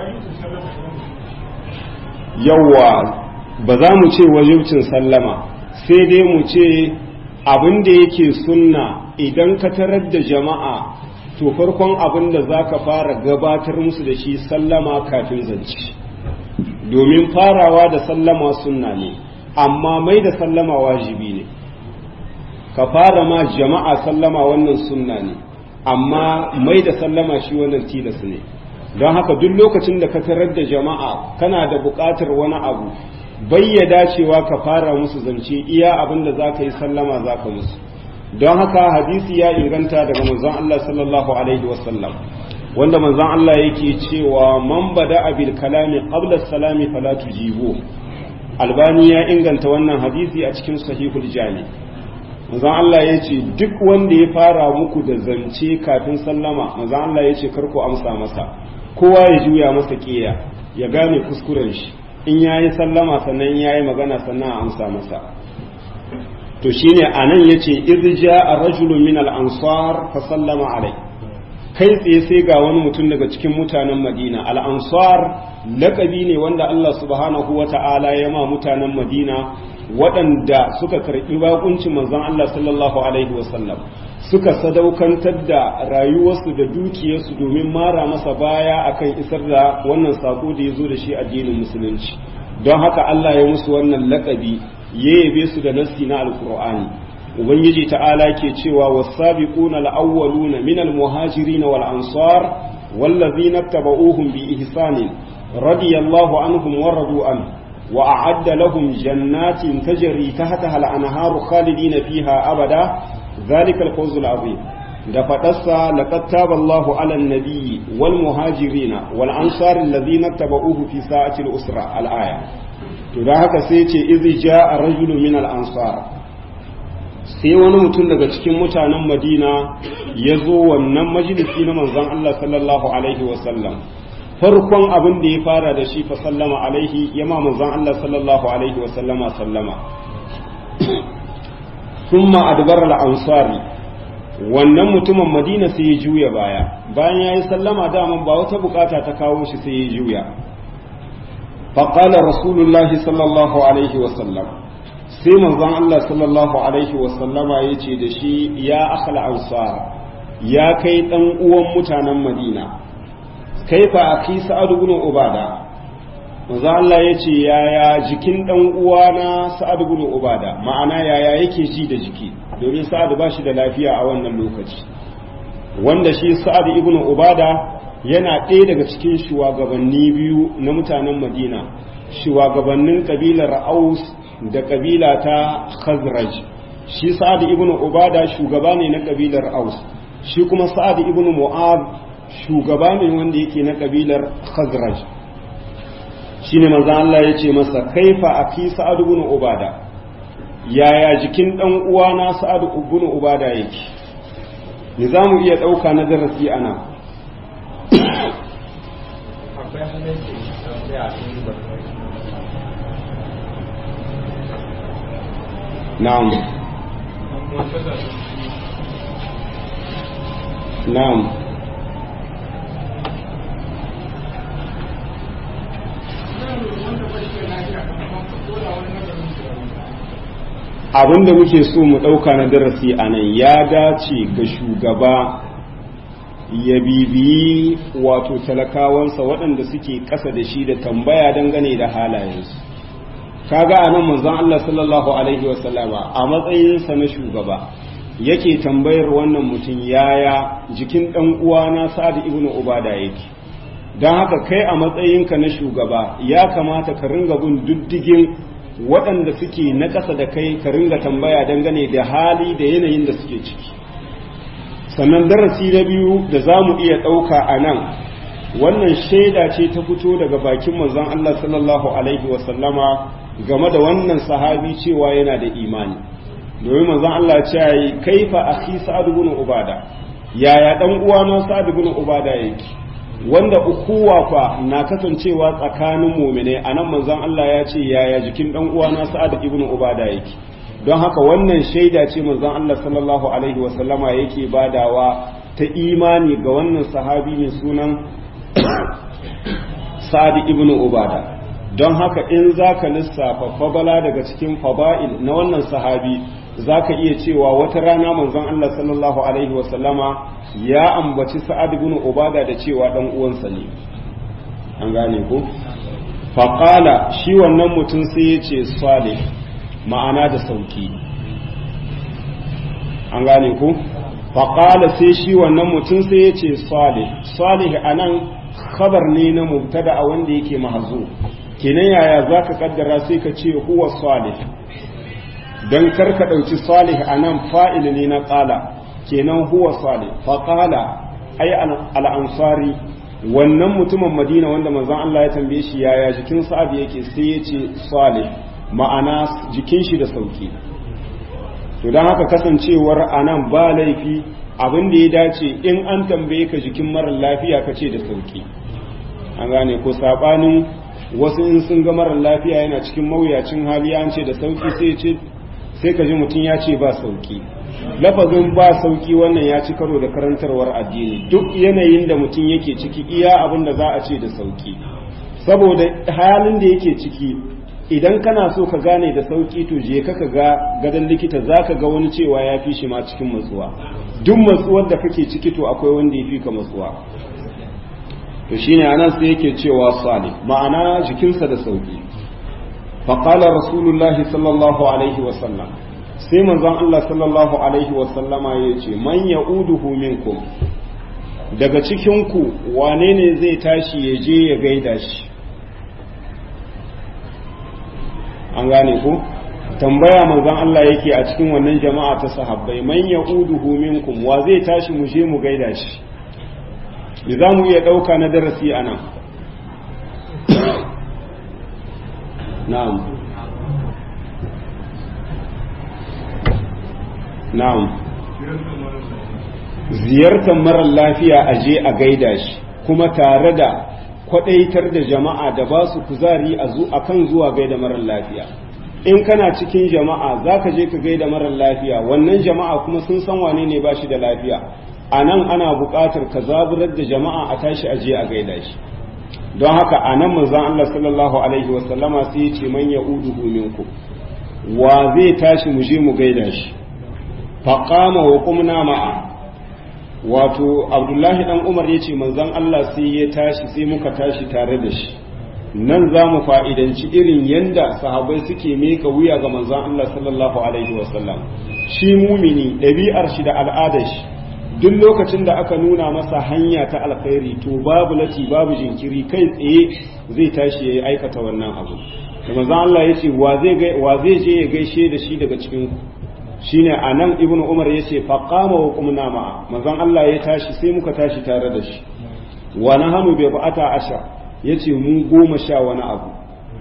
yawwa ba za mu ce wajibcin sallama sai dai mu ce abin da yake sunna idan ka tarar da jama'a to farkon abin da za ka fara gabatar musu da shi sallama kafin zance domin farawa da sallama sunna ne amma mai da sallama wajibi ne ka fara ma jama'a sallama wannan sunna ne amma mai da sallama shi wannan tilas ne don haka duk lokacin da ka tarar da jama'a kana da buƙatar wani abu bayyada cewa ka fara musu zance iya abin da za ka yi sallama za ka musu don haka hadisi ya inganta daga manzon Allah sallallahu alaihi wasallam wanda manzon Allah yake cewa man bada abil kalami qabla salami fala tujibu albani ya inganta wannan hadisi a cikin sahihul jami manzon Allah ya ce duk wanda ya fara muku da zance kafin sallama manzon Allah ya ce kar ku amsa masa kowa ya juya masa kiya ya gane kuskuren shi in yayi sallama sannan yayi magana sannan a amsa masa to shine anan yace idza a rajulun min al-ansar fa sallama alai kai tsaye sai ga wani mutum daga cikin mutanen Madina al-ansar laqabi ne wanda Allah subhanahu wata'ala ya ma mutanen Madina waɗanda suka karɓi bakuncin manzon Allah sallallahu alaihi wasallam suka sadaukantar da rayuwarsu da dukiyarsu domin mara masa baya akan isar da wannan sako da ya zo da shi addinin musulunci don haka Allah ya musu wannan lakabi ya yabe su da nassi na alkur'ani ubangiji ta'ala ke cewa wasabiquna al-awwaluna min al-muhajirin wal ansar wallazina tabauhum bi ihsanin radiyallahu anhum wa radu an wa a'adda lahum jannatin tajri tahtaha al-anharu khalidina fiha abada ذلك الفوز العظيم da faɗarsa laqad taba Allahu 'ala an-nabiyyi wal muhajirin wal ansar alladhina tabauhu fi sa'ati al-usra al-aya to da haka sai ce idh ja'a rajulun min al-ansar sai wani mutum daga cikin mutanen Madina ya zo wannan majalisi na manzon Allah sallallahu alaihi wasallam farkon abin da ya fara da shi fa sallama alaihi ya ma manzon Allah sallallahu alaihi wasallama sallama thumma adbara al-ansari wannan mutumin madina sai ya juya baya bayan ya yi sallama daman ba wata bukata ta kawo shi sai ya juya faƙala rasulullahi sallallahu alaihi wasallam sai manzon Allah sallallahu alaihi wasallama ya ce da shi ya akhal ansar ya kai ɗan uwan mutanen madina kai fa aki sa'ad ibn ubada manzon Allah ya ce yaya jikin ɗan uwana sa'ad ibn ubada ma'ana yaya yake ji da jiki domin sa'ad ba shi da lafiya a wannan lokaci wanda shi sa'ad ibn ubada yana ɗaya daga cikin shugabanni biyu na mutanen madina shugabannin kabilar aus da kabila ta khazraj shi sa'ad ibn ubada shugaba ne na kabilar aus shi kuma sa'ad ibn mu'ad shugaba ne wanda yake na kabilar khazraj shine manzo Allah ya ce masa kaifa aki sa'ad ibn ubada yaya jikin dan uwana sa'ad ibn ubada yake ni za mu iya ɗauka na darasi ana na'am na'am abin da muke so mu ɗauka na darasi a nan ya dace ga shugaba ya bibiyi wato talakawansa waɗanda suke ƙasa da shi da tambaya dangane da halayensu kaga a nan manzon Allah sallallahu alaihi wasallama a matsayinsa na shugaba yake tambayar wannan mutum yaya jikin ɗan uwana sa'ad ibn ubada yake don haka kai a matsayinka na shugaba ya kamata ka ringa bin diddigin waɗanda suke na ƙasa da kai ka ringa tambaya dangane da hali da yanayin da suke ciki sannan darasi na biyu da za mu iya ɗauka a nan wannan shaida ce ta fito daga bakin manzon Allah sallallahu alaihi wasallama game da wannan sahabi cewa yana da imani domin manzon Allah ya ce kaifa akhi sa'ad ibn ubada yaya dan uwana sa'ad ibn ubada yake wanda ukuwa fa na kasancewa tsakanin mu'mine anan manzon Allah ya ce yaya jikin dan uwana sa'ad ibn ubada yake don haka wannan shaida ce manzon Allah sallallahu alaihi wasallama yake badawa ta imani ga wannan sahabi mai sunan sa'ad ibn ubada don haka in zaka lissafa fabala daga cikin faba'il na wannan sahabi zaka iya cewa wata rana manzon Allah sallallahu alaihi wasallama ya ambaci sa'ad ibn ubada da cewa dan uwansa ne an gane ko faqala shi wannan mutum sai ya ce salih ma'ana da sauki an gane ku faƙala sai shi wannan mutum sai ya ce salih salih a nan khabar ne na mubtada a wanda yake mahazo kenan yaya za ka kaddara sai ka ce huwa salih don karka ɗauki salih a nan fa'il ne na ƙala kenan huwa salih faƙala ai al'ansari wannan mutumin madina wanda manzon Allah ya tambaye shi yaya jikin sa'ad yake sai ya ce salih ma'ana jikin shi da sauki to don haka kasancewar a nan ba laifi abin da ya dace in an tambaye ka jikin marar lafiya ka ce da sauki an gane ko saɓanin wasu in sun ga marar lafiya yana cikin mawuyacin hali an ce da sauki sai ce sai ka ji mutum ya ce ba sauki lafazin ba sauki wannan ya ci karo da karantarwar addini duk yanayin da mutum yake ciki iya abin da za a ce da sauki saboda halin da yake ciki idan kana so ka gane da sauki to je ka ga gadon likita za ka ga wani cewa ya fi shi ma cikin matsuwa duk matsuwar da kake ciki to akwai wanda ya fi ka matsuwa to shine anan sai yake cewa salih ma'ana jikinsa da sauki faqala rasulullahi sallallahu alaihi wa sallam sai manzon Allah sallallahu alaihi wa sallama yace man ya'uduhu minkum daga cikin ku wane ne zai tashi ya je ya gaida shi an gane ku tambaya manzon Allah yake a cikin wannan jama'a ta sahabbai man ya'uduhu minkum wa zai tashi mu je mu gaida shi me za mu iya ɗauka na darasi a nan na'am na'am ziyartar marar lafiya a je a gaida shi kuma tare da kwadaitar da jama'a da ba su kuzari a kan zuwa gaida marar lafiya in kana cikin jama'a za ka je ka gaida marar lafiya wannan jama'a kuma sun san wane ne ba shi da lafiya a nan ana buƙatar ka zaburar da jama'a a tashi a je a gaida shi don haka a nan manzan Allah sallallahu alaihi wasallama sai ya ce man ya uduhu minku wa zai tashi mu je mu gaida shi faqama wa qumna ma'a wato abdullahi dan umar ya ce manzan Allah sai ya tashi sai muka tashi tare da shi nan za mu fa'idanci irin yanda sahabai suke meka wuya ga manzan Allah sallallahu alaihi wasallam shi mumini ɗabi'ar shi da al'adar shi duk lokacin da aka nuna masa hanya ta alkhairi to babu lati babu jinkiri kai tsaye zai tashi ya aikata wannan abu da manzan Allah ya ce wa zai je ya gaishe da shi daga cikin ku shine anan ibnu umar yace fa qama wa qumna ma'a manzon Allah ya tashi sai muka tashi tare da shi wa nahanu bi ba'ata asha yace mu goma sha wani abu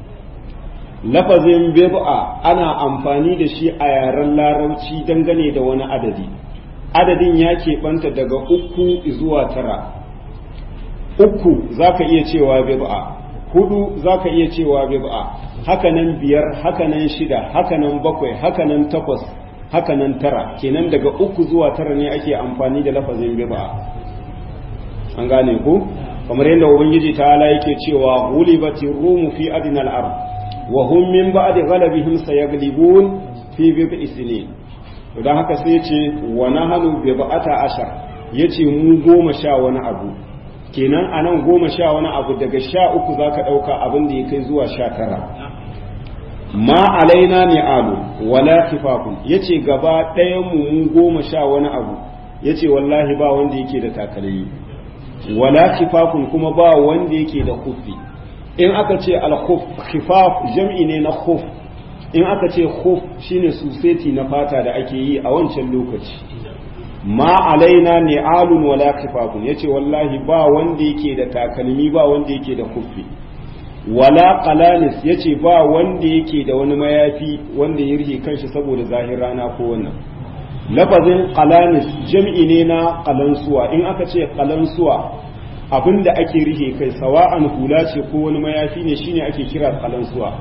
lafazin bid'a ana amfani da shi a yaren larabci dangane da wani adadi adadin ya keɓanta daga uku zuwa tara uku zaka iya cewa bid'a hudu zaka iya cewa bid'a hakanan biyar hakanan shida hakanan bakwai hakanan takwas haka nan tara kenan daga uku zuwa tara ne ake amfani da lafazin bid'a an gane ku kamar yadda ubangiji ta yake cewa gulibati rumu fi adnal ard wa hum min ba'di ghalabihim sayaglibun fi bid'i sinin to dan haka sai yace wa nahnu bi ba'ata ashar yace mu goma sha wani abu kenan anan goma sha wani abu daga sha uku zaka dauka abin da ya kai zuwa sha tara ma alaina ne alu wala kifafun yace gaba ɗayan mu mun goma sha wani abu yace wallahi ba wanda yake da takalmi wala kifafun kuma ba wanda yake da kufi in aka ce al-khuf khifaf jam'i ne na khuf in aka ce khuf shine suseti na fata da ake yi a wancan lokaci ma alaina ne alun wala kifafun yace wallahi ba wanda yake da takalmi ba wanda yake da kufi wala qalanis yace ba wanda yake da wani mayafi wanda ya rike kanshi saboda zahir rana ko wannan lafazin qalanis jam'i ne na qalansuwa in aka ce qalansuwa abinda ake rike kai sawa'an hula ce ko wani mayafi ne shine ake kira qalansuwa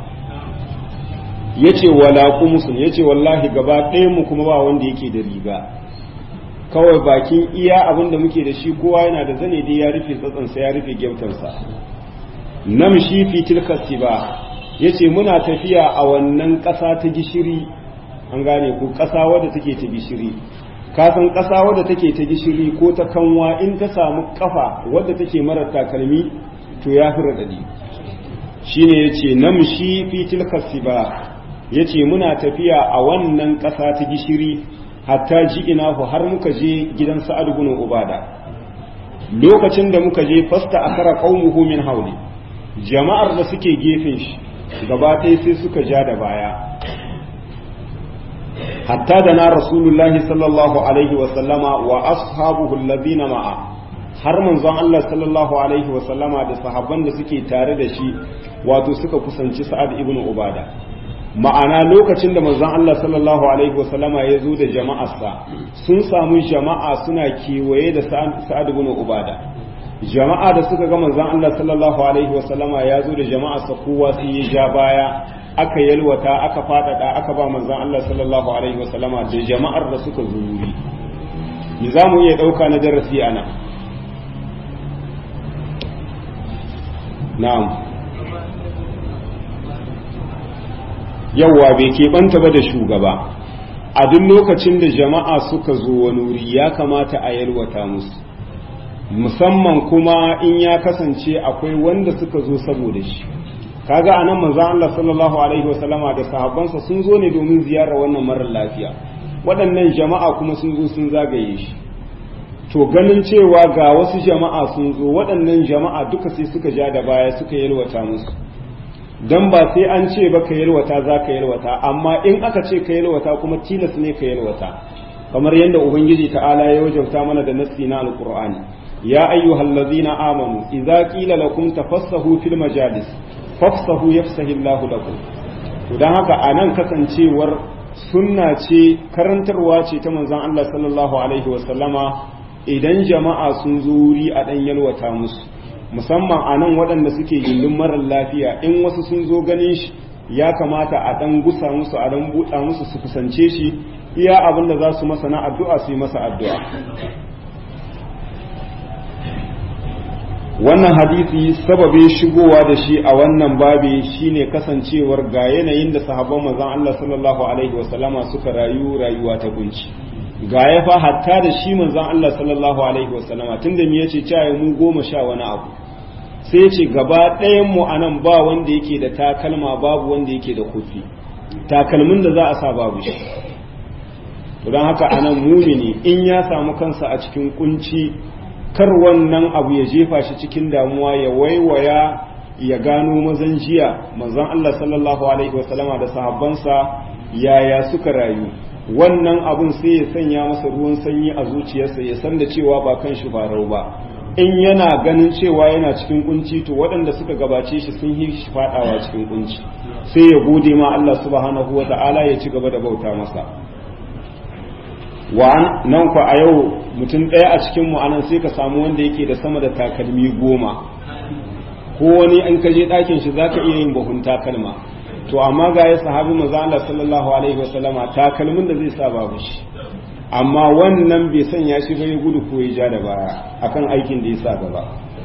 yace wala qumsun yace wallahi gaba ɗayan mu kuma ba wanda yake da riga kawai bakin iya abinda muke da shi kowa yana da zane dai ya rufe tsatsansa ya rufe gyautarsa namshi fi tilka siba yace muna tafiya a wannan ƙasa ta gishiri an gane ku ƙasa wadda take ta gishiri ka san ƙasa wadda take ta gishiri ko ta kanwa in ta samu kafa wadda take mara takalmi to ya fi radadi shine yace namshi fi tilka siba yace muna tafiya a wannan ƙasa ta gishiri hatta ji ina har muka je gidan sa'ad ibn ubada lokacin da muka je fasta akara qaumuhu min hauli jama'ar da suke gefen shi gaba ɗaya sai suka ja da baya hatta da na rasulullahi sallallahu alaihi wasallama wa ashabuhu alladhina ma'a har manzon Allah sallallahu alaihi wasallama da sahabban da suke tare da shi wato suka kusanci sa'ad ibn ubada ma'ana lokacin da manzon Allah sallallahu alaihi wasallama ya zo da jama'arsa sun samu jama'a suna kewaye da sa'ad ibn ubada jama'a da suka ga manzon Allah sallallahu alaihi wasallama ya zo da jama'arsa kowa sai ya ja baya aka yalwata aka fadada aka ba manzon Allah sallallahu alaihi wasallama da jama'ar da suka zo wuri me za mu iya dauka na darasi ana na'am yawwa bai keɓanta ba da shugaba a duk lokacin da jama'a suka zo wani wuri ya kamata a yalwata musu musamman kuma in ya kasance akwai wanda suka zo saboda shi kaga anan manzo Allah sallallahu alaihi wasallama da sahabbansa sun zo ne domin ziyarar wannan marar lafiya waɗannan jama'a kuma sun zo sun zagaye shi to ganin cewa ga wasu jama'a sun zo waɗannan jama'a duka sai suka ja da baya suka yalwata musu dan ba sai an ce ba ka yalwata za ka yalwata amma in aka ce ka yalwata kuma tilas ne ka yalwata kamar yadda ubangiji ta'ala ya wajauta mana da nassi na alqur'ani ya ayyuhallazina amanu idza qila lakum tafassahu fil majalis fafsahu yafsahi Allahu lakum to dan haka anan kasancewar sunna ce karantarwa ce ta manzon Allah sallallahu alaihi wa sallama idan jama'a sun zo wuri a ɗan yalwata musu musamman a nan waɗanda suke gindin marar lafiya in wasu sun zo ganin shi ya kamata a ɗan gusa musu a ɗan buɗa musu su kusance shi iya abin da za su masa na addu'a su yi masa addu'a wannan hadisi sababin shigowa da shi a wannan babi shine kasancewar ga yanayin da sahabban manzon Allah sallallahu alaihi wasallama suka rayu rayuwa ta kunci ga ya fa hatta da shi manzon Allah sallallahu alaihi wasallama tunda me yace cewa mu goma sha wani abu sai yace gaba ɗayan mu anan ba wanda yake da takalma babu wanda yake da kufi takalmin da za a sa babu shi to don haka anan mumini in ya samu kansa a cikin kunci kar wannan abu ya jefa shi cikin damuwa ya waiwaya ya gano mazan jiya manzon Allah sallallahu alaihi wasallama da sahabbansa yaya suka rayu wannan abun sai ya sanya masa ruwan sanyi a zuciyarsa ya san da cewa ba kan shi farau ba in yana ganin cewa yana cikin kunci to waɗanda suka gabace shi sun yi shi fadawa cikin kunci sai ya gode ma Allah subhanahu wa ta'ala ya ci gaba da bauta masa wa nan ku a yau mutum ɗaya a cikin mu anan sai ka samu wanda yake da sama da takalmi goma ko wani an kaje ɗakin shi zaka iya yin bahun takalma to amma ga ya sahabi manzo Allah sallallahu alaihi wasallama takalmin da zai sa babu shi amma wannan bai sanya shi bai gudu ko ya ja da baya akan aikin da ya sa gaba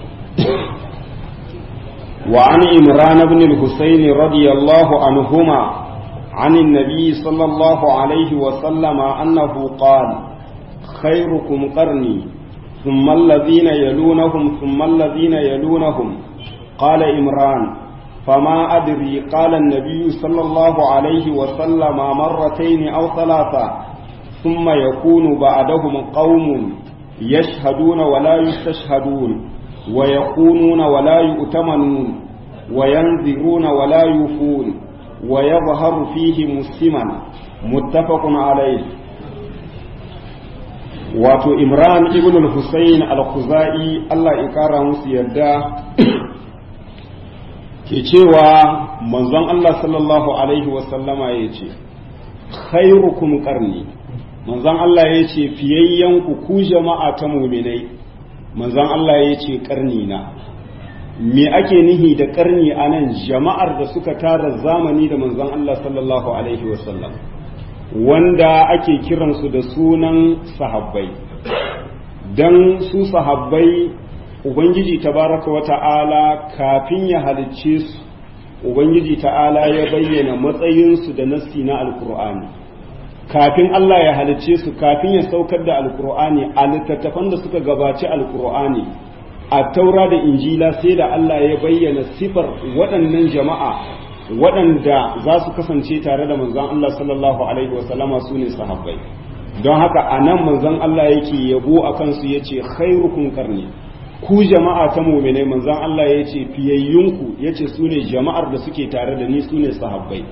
wa an imran ibn al-husayn radiyallahu anhuma عن النبي صلى الله عليه وسلم أنه قال خيركم قرني ثم الذين يلونهم ثم الذين يلونهم قال إمران فما أدري قال النبي صلى الله عليه وسلم مرتين أو ثلاثة ثم يكون بعدهم قوم يشهدون ولا يستشهدون ويخونون ولا يؤتمنون وينذرون ولا يوفون ويظهر فيه مسلما متفق عليه wato imran ibn al-husayn al-khuzai Allah ya kara musu yadda ke cewa manzon Allah sallallahu alaihi wasallama ya ce khairukum qarni manzon Allah ya ce fiyayyen ku ku jama'a ta muminai manzon Allah ya ce karni na me ake nihi da karni a nan jama'ar da suka tara zamani da manzon Allah sallallahu alaihi wasallam wanda ake kiransu da sunan sahabbai don su sahabbai ubangiji tabaraka wa ta'ala kafin ya halicce su ubangiji ta'ala ya bayyana matsayinsu da nassi na alkur'ani kafin Allah ya halicce su kafin ya saukar da alkur'ani a littattafan da suka gabaci alkur'ani a taura da injila sai da Allah ya bayyana sifar waɗannan jama'a waɗanda za su kasance tare da manzon Allah sallallahu alaihi wasallama su ne sahabbai don haka a nan manzon Allah yake yabo a kansu ya ce khairukum karni ku jama'a ta muminai manzon Allah ya ce fiyayyunku ya ce su ne jama'ar da suke tare da ni su ne sahabbai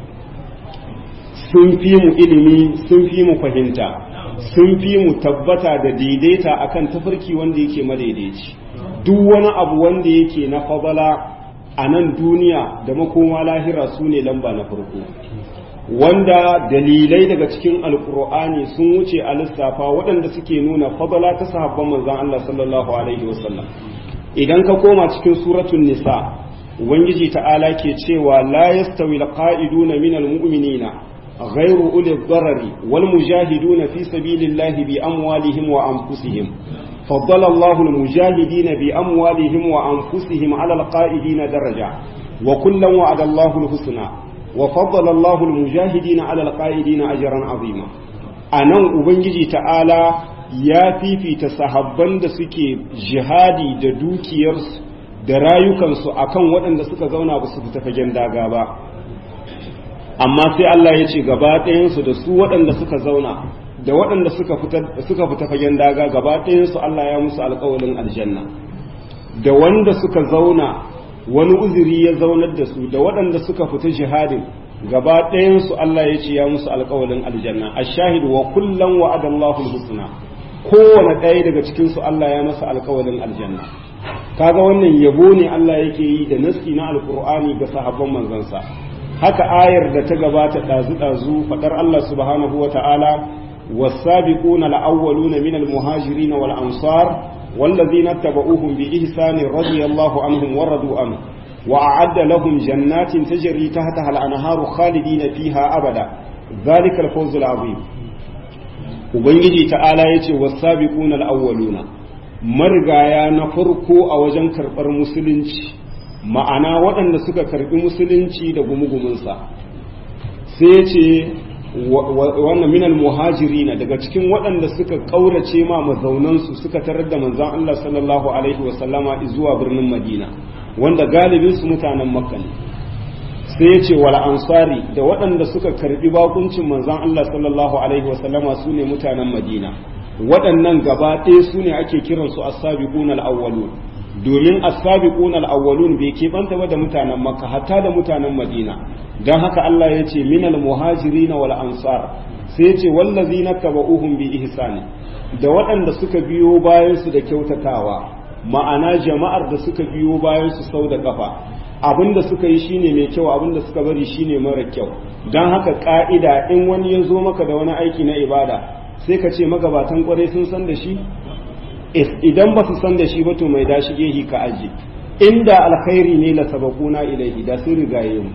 sun fi mu ilimi sun fi mu fahimta sun fi mu tabbata da daidaita akan tafarki wanda yake madaidaici duk wani abu wanda yake na fadala a nan duniya da makoma lahira su ne lamba na farko wanda dalilai daga cikin alkur'ani sun wuce a lissafa waɗanda suke nuna fadala ta sahabban manzon Allah sallallahu alaihi wasallam idan ka koma cikin suratul nisa ubangiji ta'ala ke cewa la yastawi alqa'iduna minal mu'minina غير أولي الضرر والمجاهدون في سبيل الله بأموالهم وأنفسهم فضل الله المجاهدين بأموالهم وأنفسهم على القائدين درجة وكلا وعد الله الحسنى وفضل الله المجاهدين على القائدين أجرا عظيما أنا أبنجي تعالى ya fifita sahabban da suke jihadi da dukiyarsu da rayukansu akan waɗanda suka zauna ba su fita fagen daga ba amma sai Allah ya ce gaba ɗayansu da su waɗanda suka zauna da waɗanda suka fita fagen daga gaba ɗayansu Allah ya musu alƙawalin aljanna da wanda suka zauna wani uzuri ya zaunar da su da waɗanda suka fita jihadin gaba ɗayansu Allah ya ce ya musu alƙawalin aljanna a shahidu wa kullum wa adallahu husna kowane ɗaya daga cikinsu Allah ya masa alƙawalin aljanna kaga wannan yabo ne Allah yake yi da naski na alƙur'ani ga sahabban manzansa haka ayar da ta gabata ɗazu-ɗazu faɗar Allah subhanahu wa ta'ala والسابقون الأولون من المهاجرين والأنصار والذين اتبعوهم بإحسان رضي الله عنهم ورضوا عنه وأعد لهم جنات تجري تحتها الأنهار خالدين فيها أبدا ذلك الفوز العظيم ubangiji ta'ala ya ce wasabiquna al-awwaluna marigaya na farko a wajen karɓar musulunci ma'ana waɗanda suka karɓi musulunci da gumugumunsa sai ce wannan minal muhajirina daga cikin waɗanda suka ƙaurace ma mazaunansu suka tarar da manzon Allah sallallahu alaihi wasallama zuwa birnin Madina wanda galibinsu mutanen Makka ne sai ya ce wal ansari da waɗanda suka karbi bakuncin manzon Allah sallallahu alaihi wasallama su ne mutanen Madina waɗannan gaba ɗaya su ne ake kiransu as-sabiqun al-awwalun domin as-sabiqun al-awwalun bai keɓanta ba da mutanen Makka hatta da mutanen Madina dan haka Allah ya ce minal muhajirin wal ansar sai ya ce wallazina tabauhum bi ihsani da waɗanda suka biyo bayan su da kyautatawa ma'ana jama'ar da suka biyo bayan su sau da kafa abinda suka yi shine mai kyau abinda suka bari shine mara kyau don haka ka'ida in wani ya zo maka da wani aiki na ibada sai ka ce magabatan kwarai sun san da shi idan ba su san da shi ba to mai dashi gehi ka aji inda alkhairi ne la sabaquna ilaihi da sun rigaye mu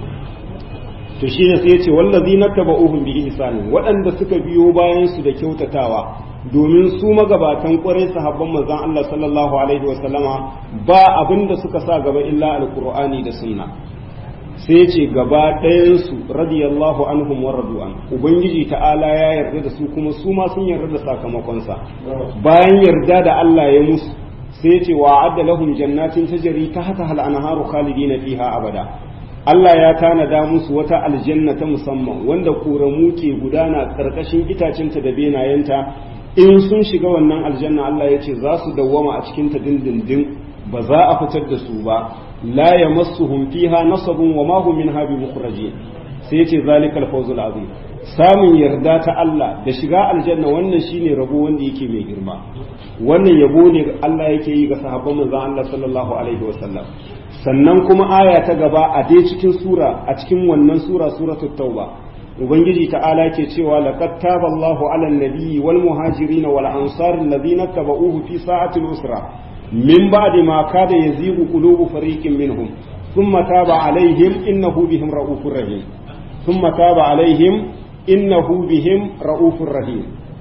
to shine sai ya ce wallazina tabauhum bi ihsani waɗanda suka biyo bayan su da kyautatawa domin su magabatan kwarai sahabban manzon Allah sallallahu alaihi wasallama ba abin da suka sa gaba illa alqur'ani da sunna sai ce gaba ɗayansu radiyallahu anhum wa radu'an ubangiji ta'ala ya yarda da su kuma su ma sun yarda da sakamakonsa bayan yarda da Allah ya musu sai ce wa adda lahum jannatin tajri tahta hal anharu khalidina fiha abada Allah ya tanada musu wata aljanna ta musamman wanda ƙoramu ke gudana ƙarƙashin itacinta da benayenta in sun shiga wannan aljanna Allah ya ce za su dawwama a cikinta dindindin ba za a fitar da su ba la yamassuhum fiha nasabun wa ma hum minha bi mukhrajin sai yace zalikal fawzul azim samun yarda ta Allah da shiga aljanna wannan shine rabo wanda yake mai girma wannan yabo ne Allah yake yi ga sahabban manzon Allah sallallahu alaihi wasallam sannan kuma aya ta gaba a dai cikin sura a cikin wannan sura suratul tauba ubangiji ta'ala ke cewa laqad taballahu 'alan nabiyyi wal muhajirin wal ansar alladhina tabauhu fi sa'ati al-usra min ba'di ma kada yazigu qulubu fariqin minhum thumma taba 'alayhim innahu bihim ra'ufur rahim thumma taba 'alayhim innahu bihim ra'ufur rahim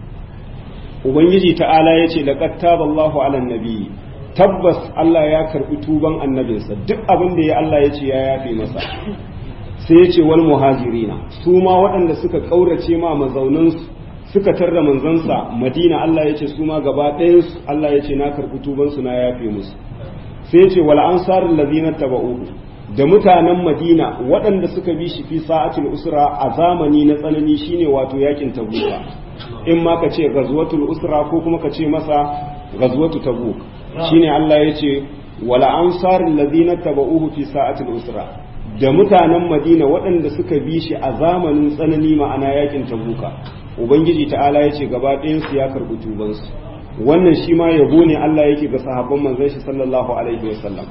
ubangiji ta'ala yace laqad taballahu 'alan nabiyyi tabbas Allah ya karbi tuban annabinsa duk abin da ya Allah ya ce ya yafe masa sai ya ce wal muhajirina su ma waɗanda suka ƙaurace ma mazaunansu suka tarda manzansa madina Allah ya ce su ma gaba ɗayansu Allah ya ce na karbi tubansu na yafe musu sai ya ce wal ansarin lazina taba'uhu da mutanen madina waɗanda suka bi shi fi sa'atul usra a zamani na tsanani shine wato yakin tabuka in ma ka ce ghazwatul usra ko kuma ka ce masa ghazwatu tabuk shine Allah ya ce wala ansarin lazina taba'uhu fi sa'atul usra da mutanen Madina waɗanda suka bi shi a zamanin tsanani ma'ana yakin tabuka ubangiji ta'ala ya ce gaba ɗayan su ya karɓi tubansu wannan shi ma yabo ne Allah yake ga sahabban manzon shi sallallahu alaihi wasallam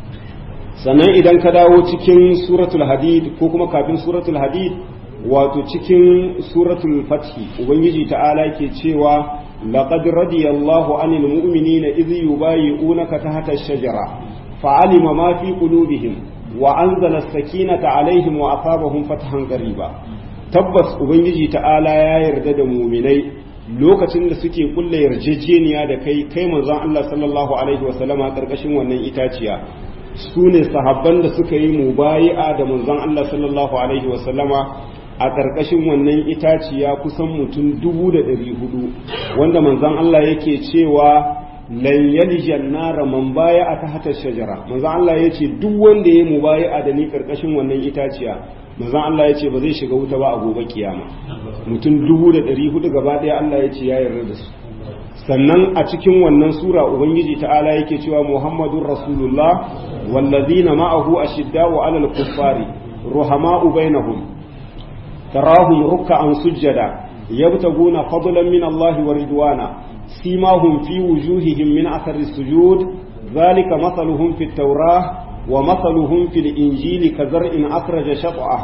sannan idan ka dawo cikin suratul hadid ko kuma kafin suratul hadid wato cikin suratul fathi ubangiji ta'ala ke cewa لقد رضي الله عن المؤمنين إذ يبايعونك تحت الشجرة فعلم ما في قلوبهم وأنزل السكينة عليهم وأصابهم فتحا قريبا tabbas ubangiji ta'ala ya yarda da muminai lokacin da suke kulle yarjejeniya da kai kai manzon Allah sallallahu alaihi wasallama karkashin wannan itaciya su ne sahabban da suka yi mubayi'a da manzon Allah sallallahu alaihi wasallama a ƙarƙashin wannan itaciya kusan mutum dubu da ɗari hudu wanda manzan Allah yake cewa lan yalijan nara man baya a ta hatar shajara manzan Allah ya ce duk wanda ya mu baya a da ni ƙarƙashin wannan itaciya manzan Allah ya ce ba zai shiga wuta ba a gobe kiyama mutum dubu da ɗari hudu gaba ɗaya Allah ya ce ya yarda da su sannan a cikin wannan sura ubangiji ta'ala yake cewa muhammadun rasulullah wallazina ma'ahu ashidda'u 'alal kuffari ruhama'u bainahum تراهم ركعا سجدا يبتغون فضلا من الله ورضوانا سيماهم في وجوههم من أثر السجود ذلك مثلهم في التوراة ومثلهم في الإنجيل كزرع أخرج شطأه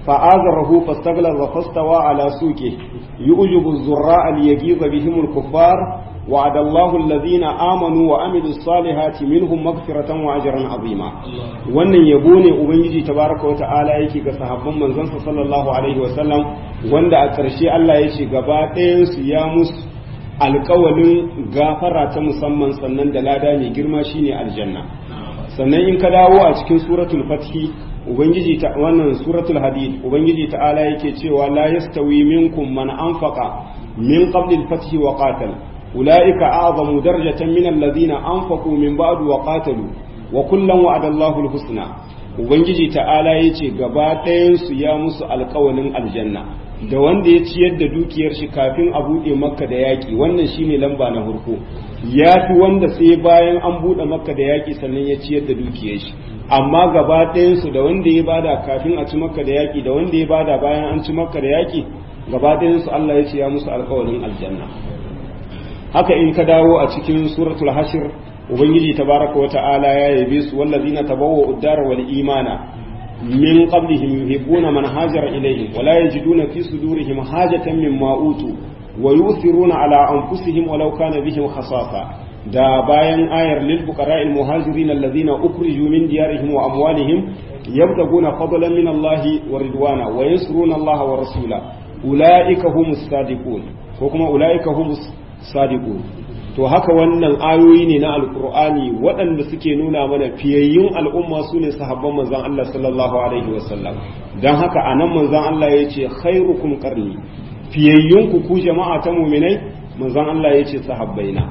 fa'azarahu fastaglaza fastawa ala suke yu'jibu az-zurra'a liyaghiza bihim al-kuffar وعد الله الذين آمنوا وعملوا الصالحات منهم مغفرة وأجرا عظيما wannan yabo ne ubangiji tabaraka wa ta'ala yake ga sahabban manzon sa sallallahu alaihi wa sallam wanda a ƙarshe Allah ya ce gaba ɗayan su ya musu alƙawalin gafara ta musamman sannan da lada mai girma shine aljanna sannan in ka dawo a cikin suratul fathi ubangiji ta wannan suratul hadid ubangiji ta'ala yake cewa la yastawi minkum man anfaqa min qabli al-fathi wa qatala أولئك أعظم درجة من الذين أنفقوا من بعد وقاتلوا وكلا وعد الله الحسنى Ubangiji ta'ala ya ce gaba ɗayansu ya musu alkawalin aljanna da wanda ya ciyar da dukiyar shi kafin a buɗe makka da yaƙi wannan shine lamba na hurko ya fi wanda sai bayan an buɗe makka da yaƙi sannan ya ciyar da dukiyar shi amma gaba ɗayansu da wanda ya bada kafin a ci makka da yaƙi da wanda ya bada bayan an ci makka da yaƙi gaba ɗayansu Allah ya ce ya musu alkawalin aljanna haka in ka dawo a cikin suratul hashir ubangiji tabaraka wa ta'ala ya yabe su wallazina tabawwa uddara wal imana min qablihim yuhibbuna man hajara ilayhim wa la yajiduna fi sudurihim hajatan mimma utu wa yu'thiruna ala anfusihim walau kana bihim khasasa da bayan ayar lil fuqara'il muhajirin alladhina ukhriju min diyarihim wa amwalihim yabtaguna fadlan min Allah wa ridwana wa yansuruna Allah wa rasula ulaika humus sadiqun ko kuma ulaika humus sadiqun to haka wannan ayoyi ne na alkur'ani waɗanda suke nuna mana fiyayyun al'umma su ne sahabban manzon Allah sallallahu alaihi wasallam don haka a nan manzon Allah ya ce khairukum qarni fiyayyun ku ku jama'a ta muminai manzon Allah ya ce sahabbaina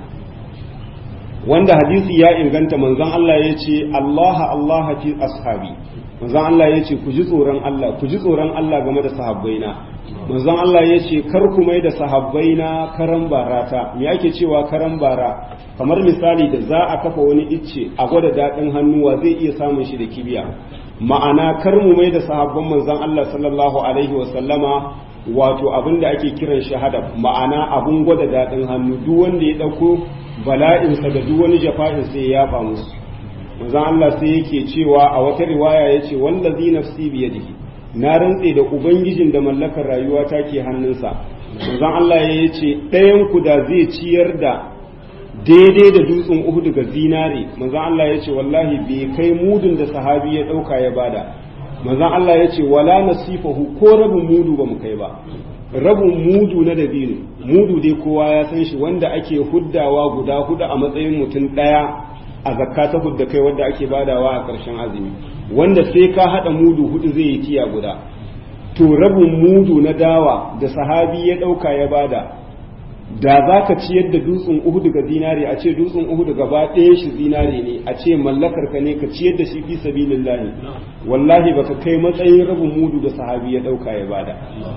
wanda hadisi ya inganta manzon Allah ya ce Allah Allah fi ashabi manzon Allah ya ce ku ji tsoron Allah ku ji tsoron Allah game da sahabbaina manzon Allah ya ce kar ku mai da sahabbai na karan barata me ake cewa karan bara kamar misali da za a kafa wani icce a gwada daɗin hannuwa zai iya samun shi da kibiya ma'ana kar mu mai da sahabban manzon Allah sallallahu alaihi wa sallama wato abin da ake kiran shahada ma'ana abun gwada daɗin hannu duk wanda ya ɗauko bala'insa da duk wani jafa'in sai ya yafa musu manzon Allah sai yake cewa a wata riwaya yace wallazi nafsi biyadihi na rantse da ubangijin da mallakar rayuwa ta ke hannunsa manzon Allah ya ce ɗayan ku da zai ciyar da daidai da dutsen Uhud ga zinare manzon Allah ya ce wallahi bai kai mudun da sahabi ya ɗauka ya bada manzon Allah ya ce wala nasifahu ko rabin mudu ba mu kai ba rabin mudu na dabino mudu dai kowa ya san shi wanda ake huddawa guda hudu a matsayin mutum ɗaya a zakka ta hudda kai wanda ake badawa a ƙarshen azumi wanda sai ka haɗa mudu hudu zai yi tiya guda to rabin mudu na dawa da sahabi ya ɗauka ya bada da za ka ciyar da dutsen uhudu ga zinare a ce dutsen uhudu gaba ɗaya shi zinare ne a ce mallakar ka ne ka ciyar da shi fi sabilillahi wallahi baka kai matsayin rabin mudu da sahabi ya ɗauka ya bada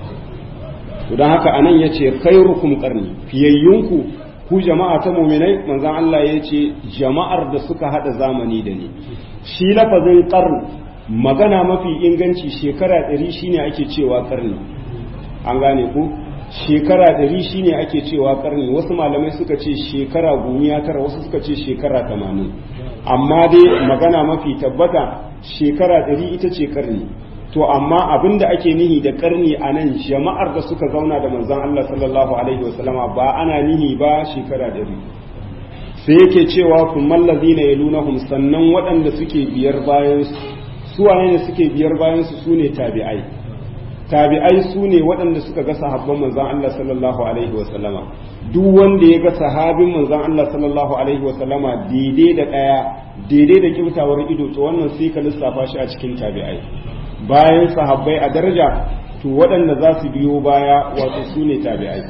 to don haka anan ya ce khairukum qarni fiyayyunku ku jama'a ta muminai manzon Allah ya ce jama'ar da suka hada zamani da ni shi lafazin qarn magana mafi inganci shekara ɗari shine ake cewa karni an gane ku shekara ɗari shine ake cewa karni wasu malamai suka ce shekara gumiya tara wasu suka ce shekara tamanin amma dai magana mafi tabbata shekara ɗari ita ce karni to amma abin da ake nihi da karni a nan jama'ar da suka zauna da manzon Allah sallallahu alaihi wasallama ba ana nihi ba shekara ɗari sai yake cewa kun mallazi na yalunahum sannan waɗanda suke biyar bayan su wane ne suke biyar bayan su sune tabi'ai tabi'ai su ne waɗanda suka ga sahabban manzon Allah sallallahu alaihi wasallama duk wanda ya ga sahabin manzon Allah sallallahu alaihi wasallama daidai da ɗaya daidai da kyautawar ido to wannan sai ka lissafa shi a cikin tabi'ai bayan sahabbai a daraja to waɗanda za su biyo baya wato su ne tabi'ai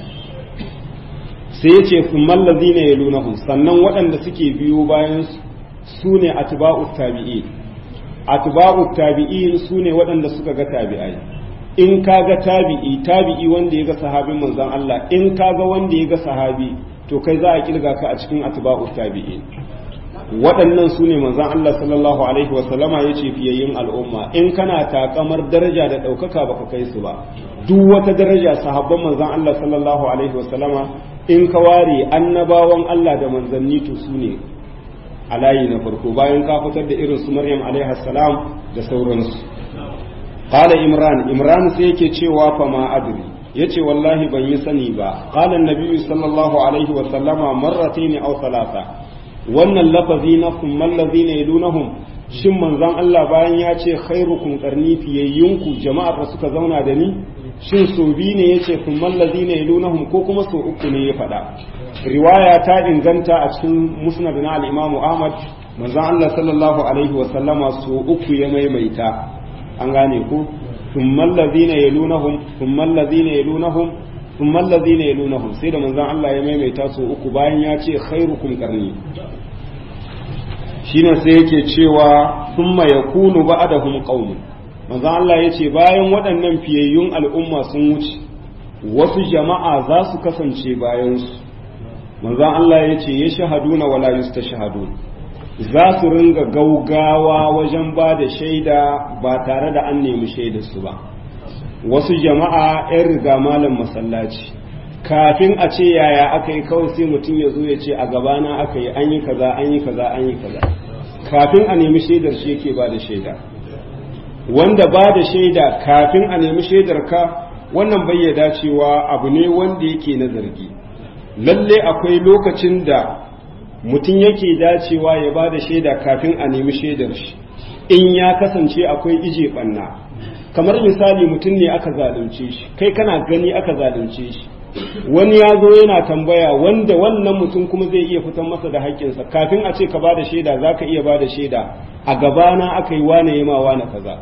sai ya ce sun mallazi ne ya lunahun sannan waɗanda suke biyo bayan su ne atba'u tabi'i atba'u tabi'i su ne waɗanda suka ga tabi'ai in ka ga tabi'i tabi'i wanda ya ga sahabin manzon Allah in ka ga wanda ya ga sahabi to kai za a kirga ka a cikin atba'u tabi'i waɗannan su ne manzon Allah sallallahu alaihi wasallama ya ce fiyayyin al'umma in kana takamar daraja da ɗaukaka baka kai su ba duk wata daraja sahabban manzon Allah sallallahu alaihi wasallama in ka ware annabawan Allah da manzanni to su ne a layi na farko bayan ka fitar da irin su Maryam alaihi salam da sauransu qala imran imran sai yake cewa fa ma adri yace wallahi ban yi sani ba qala annabi sallallahu alaihi wa sallama marratayn aw thalatha wannan lafazi na kummal ladina yalunahum shin manzon Allah bayan ya ce khairukum qarni fiyayyunku jama'ar da suka zauna da ni shin so bi ne yace kummal ladina yalunahum ko kuma so uku ne ya faɗa riwaya ta inganta a cikin musnad na al-Imam Ahmad manzon Allah sallallahu alaihi wa sallama so uku ya maimaita an gane ku thummal ladina yalunahum thummal ladina yalunahum thummal ladina yalunahum sai da manzon Allah ya maimaita so uku bayan ya ce khairukum qarni shine sai yake cewa thumma yakunu ba'dahum qaumun manzon Allah yace bayan waɗannan fiyayyun al'umma sun wuce wasu jama'a za su kasance bayan su manzon Allah yace yashhaduna wala yustashhadun za su ringa gaugawa wajen ba da shaida ba tare da an nemi shaidarsu ba wasu jama'a 'yan riga malam masallaci kafin a ce yaya aka yi kawai sai mutum ya zo ya ce a gabana aka yi an yi kaza an yi kaza an yi kaza kafin a nemi shaidar shi yake ba da shaida wanda ba da shaida kafin a nemi shaidar ka wannan bayyada cewa abu ne wanda yake na zargi lalle akwai lokacin da mutum yake dacewa ya ba da shaida kafin a nemi shaidar shi in ya kasance akwai ije banna kamar misali mutum ne aka zalunce shi kai kana gani aka zalunce shi wani ya zo yana tambaya wanda wannan mutum kuma zai iya fitan masa da haƙƙinsa kafin a ce ka ba da shaida za ka iya ba da shaida a gabana aka yi wane ya ma wane kaza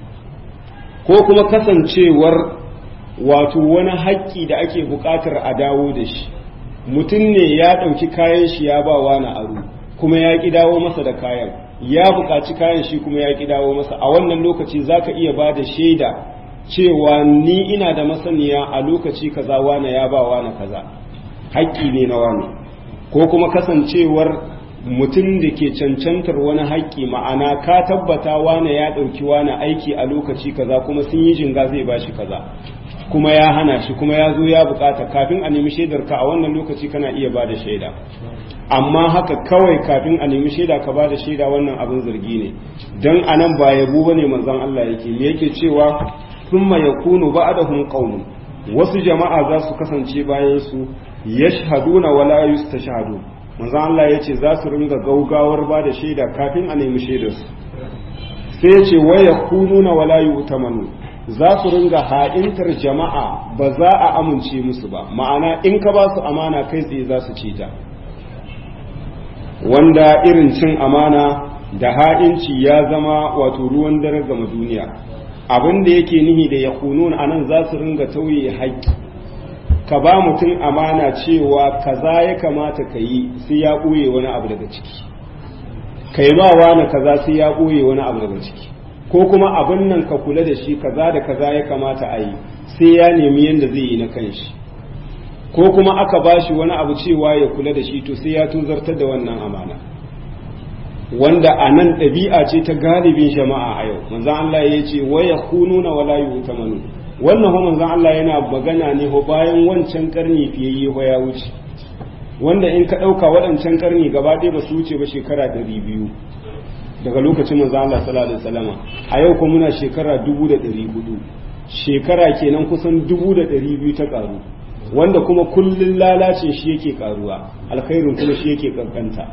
ko kuma kasancewar wato wani haƙƙi da ake buƙatar a dawo da shi mutum ne ya ɗauki kayan shi ya ba wani aro kuma ya ƙi dawo masa da kayan ya buƙaci kayan shi kuma ya ƙi dawo masa a wannan lokaci za ka iya ba da shaida cewa ni ina da masaniya a lokaci kaza wane ya ba wane kaza haƙƙi ne na wane ko kuma kasancewar mutum da ke cancantar wani haƙƙi ma'ana ka tabbata wane ya ɗauki wane aiki a lokaci kaza kuma sun yi jinga zai ba shi kaza kuma ya hana shi kuma ya zo ya bukata kafin a nemi shaidar ka a wannan lokaci kana iya ba da shaida amma haka kawai kafin a nemi shaida ka ba da shaida wannan abin zargi ne don a nan ba yabo ba ne manzon Allah yake me yake cewa thumma yakunu ba'dahum qaumun wasu jama'a za su kasance bayan su yashhaduna wala yustashhadu manzon Allah yace za su ringa gaugawar ba da shaida kafin a nemi shaidar su sai yace wa yakununa wala yu'tamanu za su ringa ha'intar jama'a ba za a amince musu ba ma'ana in ka ba su amana kai tsaye za su ci ta wanda irin cin amana da ha'inci ya zama wato ruwan dare gama duniya abin da yake nihi da ya kunun a nan za su ringa tauye haƙƙi ka ba mutum amana cewa kaza ya kamata ka yi sai ya ɓoye wani abu daga ciki ka yi ba wani kaza sai ya ɓoye wani abu daga ciki ko kuma abin nan ka kula da shi kaza da kaza ya kamata a yi sai ya nemi yadda zai yi na kanshi ko kuma aka ba shi wani abu cewa ya kula da shi to sai ya tuzartar da wannan amana wanda a nan ɗabi'a ce ta galibin jama'a a yau manzan Allah ya ce waya kununa wala yu'tamanu wannan ho manzan Allah yana magana ne ho bayan wancan karni fiye ho ya wuce wanda in ka ɗauka waɗancan karni gaba ɗaya ba su wuce ba shekara ɗari biyu daga lokacin manzo Allah sallallahu alaihi wasallama a yau kuma muna shekara 1400 shekara kenan kusan 1200 ta karu wanda kuma kullun lalacin shi yake karuwa alkhairin kuma shi yake kankanta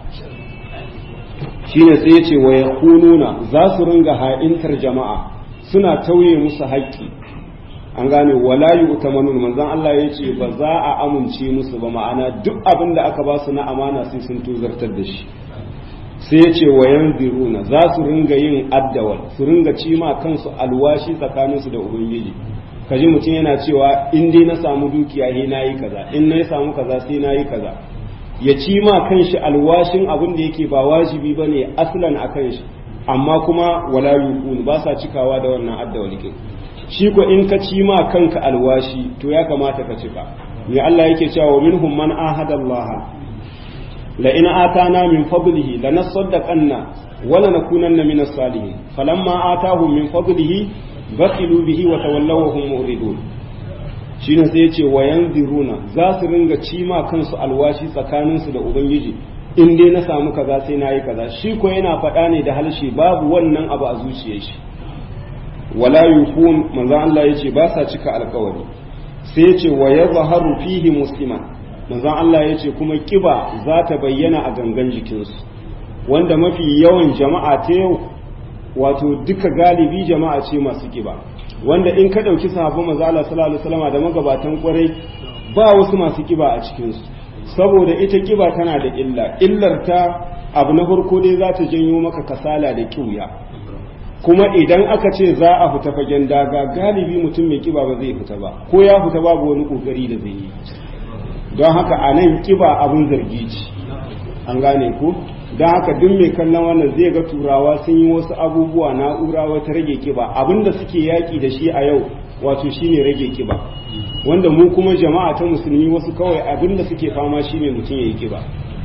shine sai yace wa yakununa za su ringa ha'intar jama'a suna tauye musu haƙƙi an gane wala yu'tamanun manzon Allah yace ba za a amince musu ba ma'ana duk abin da aka ba su na amana sai sun tuzartar da shi sai ya ce wa yanziruna za su ringa yin addawal su ringa cima kansu alwashi tsakaninsu da ubangiji kaji mutum yana cewa in dai na samu dukiya he na yi kaza in na samu kaza sai na yi kaza ya cima kanshi alwashin abin da yake ba wajibi ba ne aslan a kanshi amma kuma wala yukun ba sa cikawa da wannan addawal kin shi ko in ka cima kanka alwashi to ya kamata ka cika ne Allah yake cewa minhum man ahada Allah لئن آتانا من فضله لنصدقن ولنكونن من الصالحين فلما آتاهم من فضله بخلوا به وتولوا وهم مؤردون shine sai yace wa yanziruna za su ringa cima kansu alwashi tsakaninsu da ubangiji in dai na samu kaza sai na yi kaza shi ko yana faɗa ne da halshe babu wannan abu a zuciyar shi wala yufun manzo Allah yace ba sa cika alkawari sai yace wa yadhharu fihi musliman manzo Allah yace kuma kiba za ta bayyana a gangan jikinsu wanda mafi yawan jama'a ta yau wato duka galibi jama'a ce masu kiba wanda in ka dauki sahabban manzo Allah sallallahu alaihi wasallam da magabatan kwarai ba wasu masu kiba a cikinsu saboda ita kiba tana da illa illar ta abu na farko dai za ta janyo maka kasala da kiuya kuma idan aka ce za a fita fagen daga galibi mutum mai kiba ba zai fita ba ko ya fita babu wani kokari da zai yi don haka a nan kiba abun zargi ce an gane ku don haka duk mai kallon wannan zai ga turawa sun yi wasu abubuwa na'ura wata rage kiba abinda suke yaki da shi a yau wato shine rage kiba wanda mu kuma jama'a ta musulmi wasu kawai abinda suke fama shine mutum ya yi kiba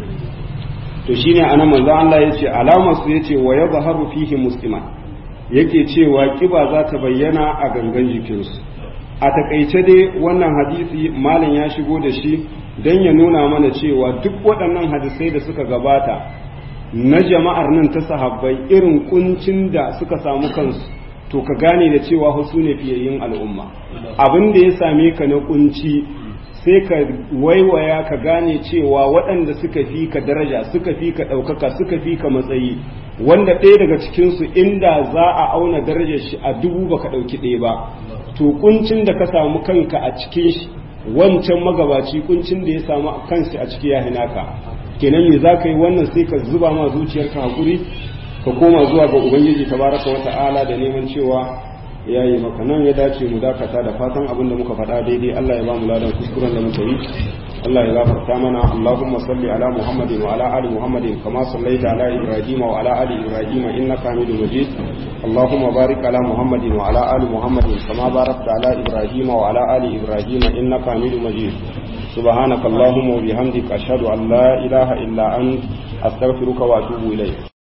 to shine anan manzo Allah yace alamar su yace wa yadhharu fihi musliman yake cewa kiba za ta bayyana a gangan jikinsu a takaice dai wannan hadisi malam ya shigo da shi don ya nuna mana cewa duk waɗannan hadisai da suka gabata na jama'ar nan ta sahabbai irin kuncin da suka samu kansu to ka gane da cewa su ne fiyayyin al'umma abin da ya same ka na kunci sai ka waiwaya ka gane cewa waɗanda suka fi ka daraja suka fi ka ɗaukaka suka fi ka matsayi wanda ɗaya daga cikinsu inda za a auna darajar shi a dubu baka ɗauki ɗaya ba to kuncin da ka samu kanka a cikin shi wancan magabaci kuncin da ya samu kansa a ciki ya hinaka kenan me za ka yi wannan sai ka zuba ma zuciyarka hakuri ka koma zuwa ga ubangiji tabaraka wa ta'ala da neman cewa ya yi maka nan ya dace mu dakata da fatan abin da muka faɗa daidai Allah ya ba mu ladan kuskuren da muka yi Allah ya gafarta mana Allahumma salli ala Muhammadin wa ala ali Muhammadin kama sallaita ala Ibrahim wa ala ali Ibrahim innaka Hamidum Majid Allahumma barik ala Muhammadin wa ala ali Muhammadin kama barakta ala Ibrahim wa ala ali Ibrahim innaka Hamidum Majid سبحانك اللهم وبحمدك أشهد أن لا إله إلا أنت أستغفرك وأتوب إليك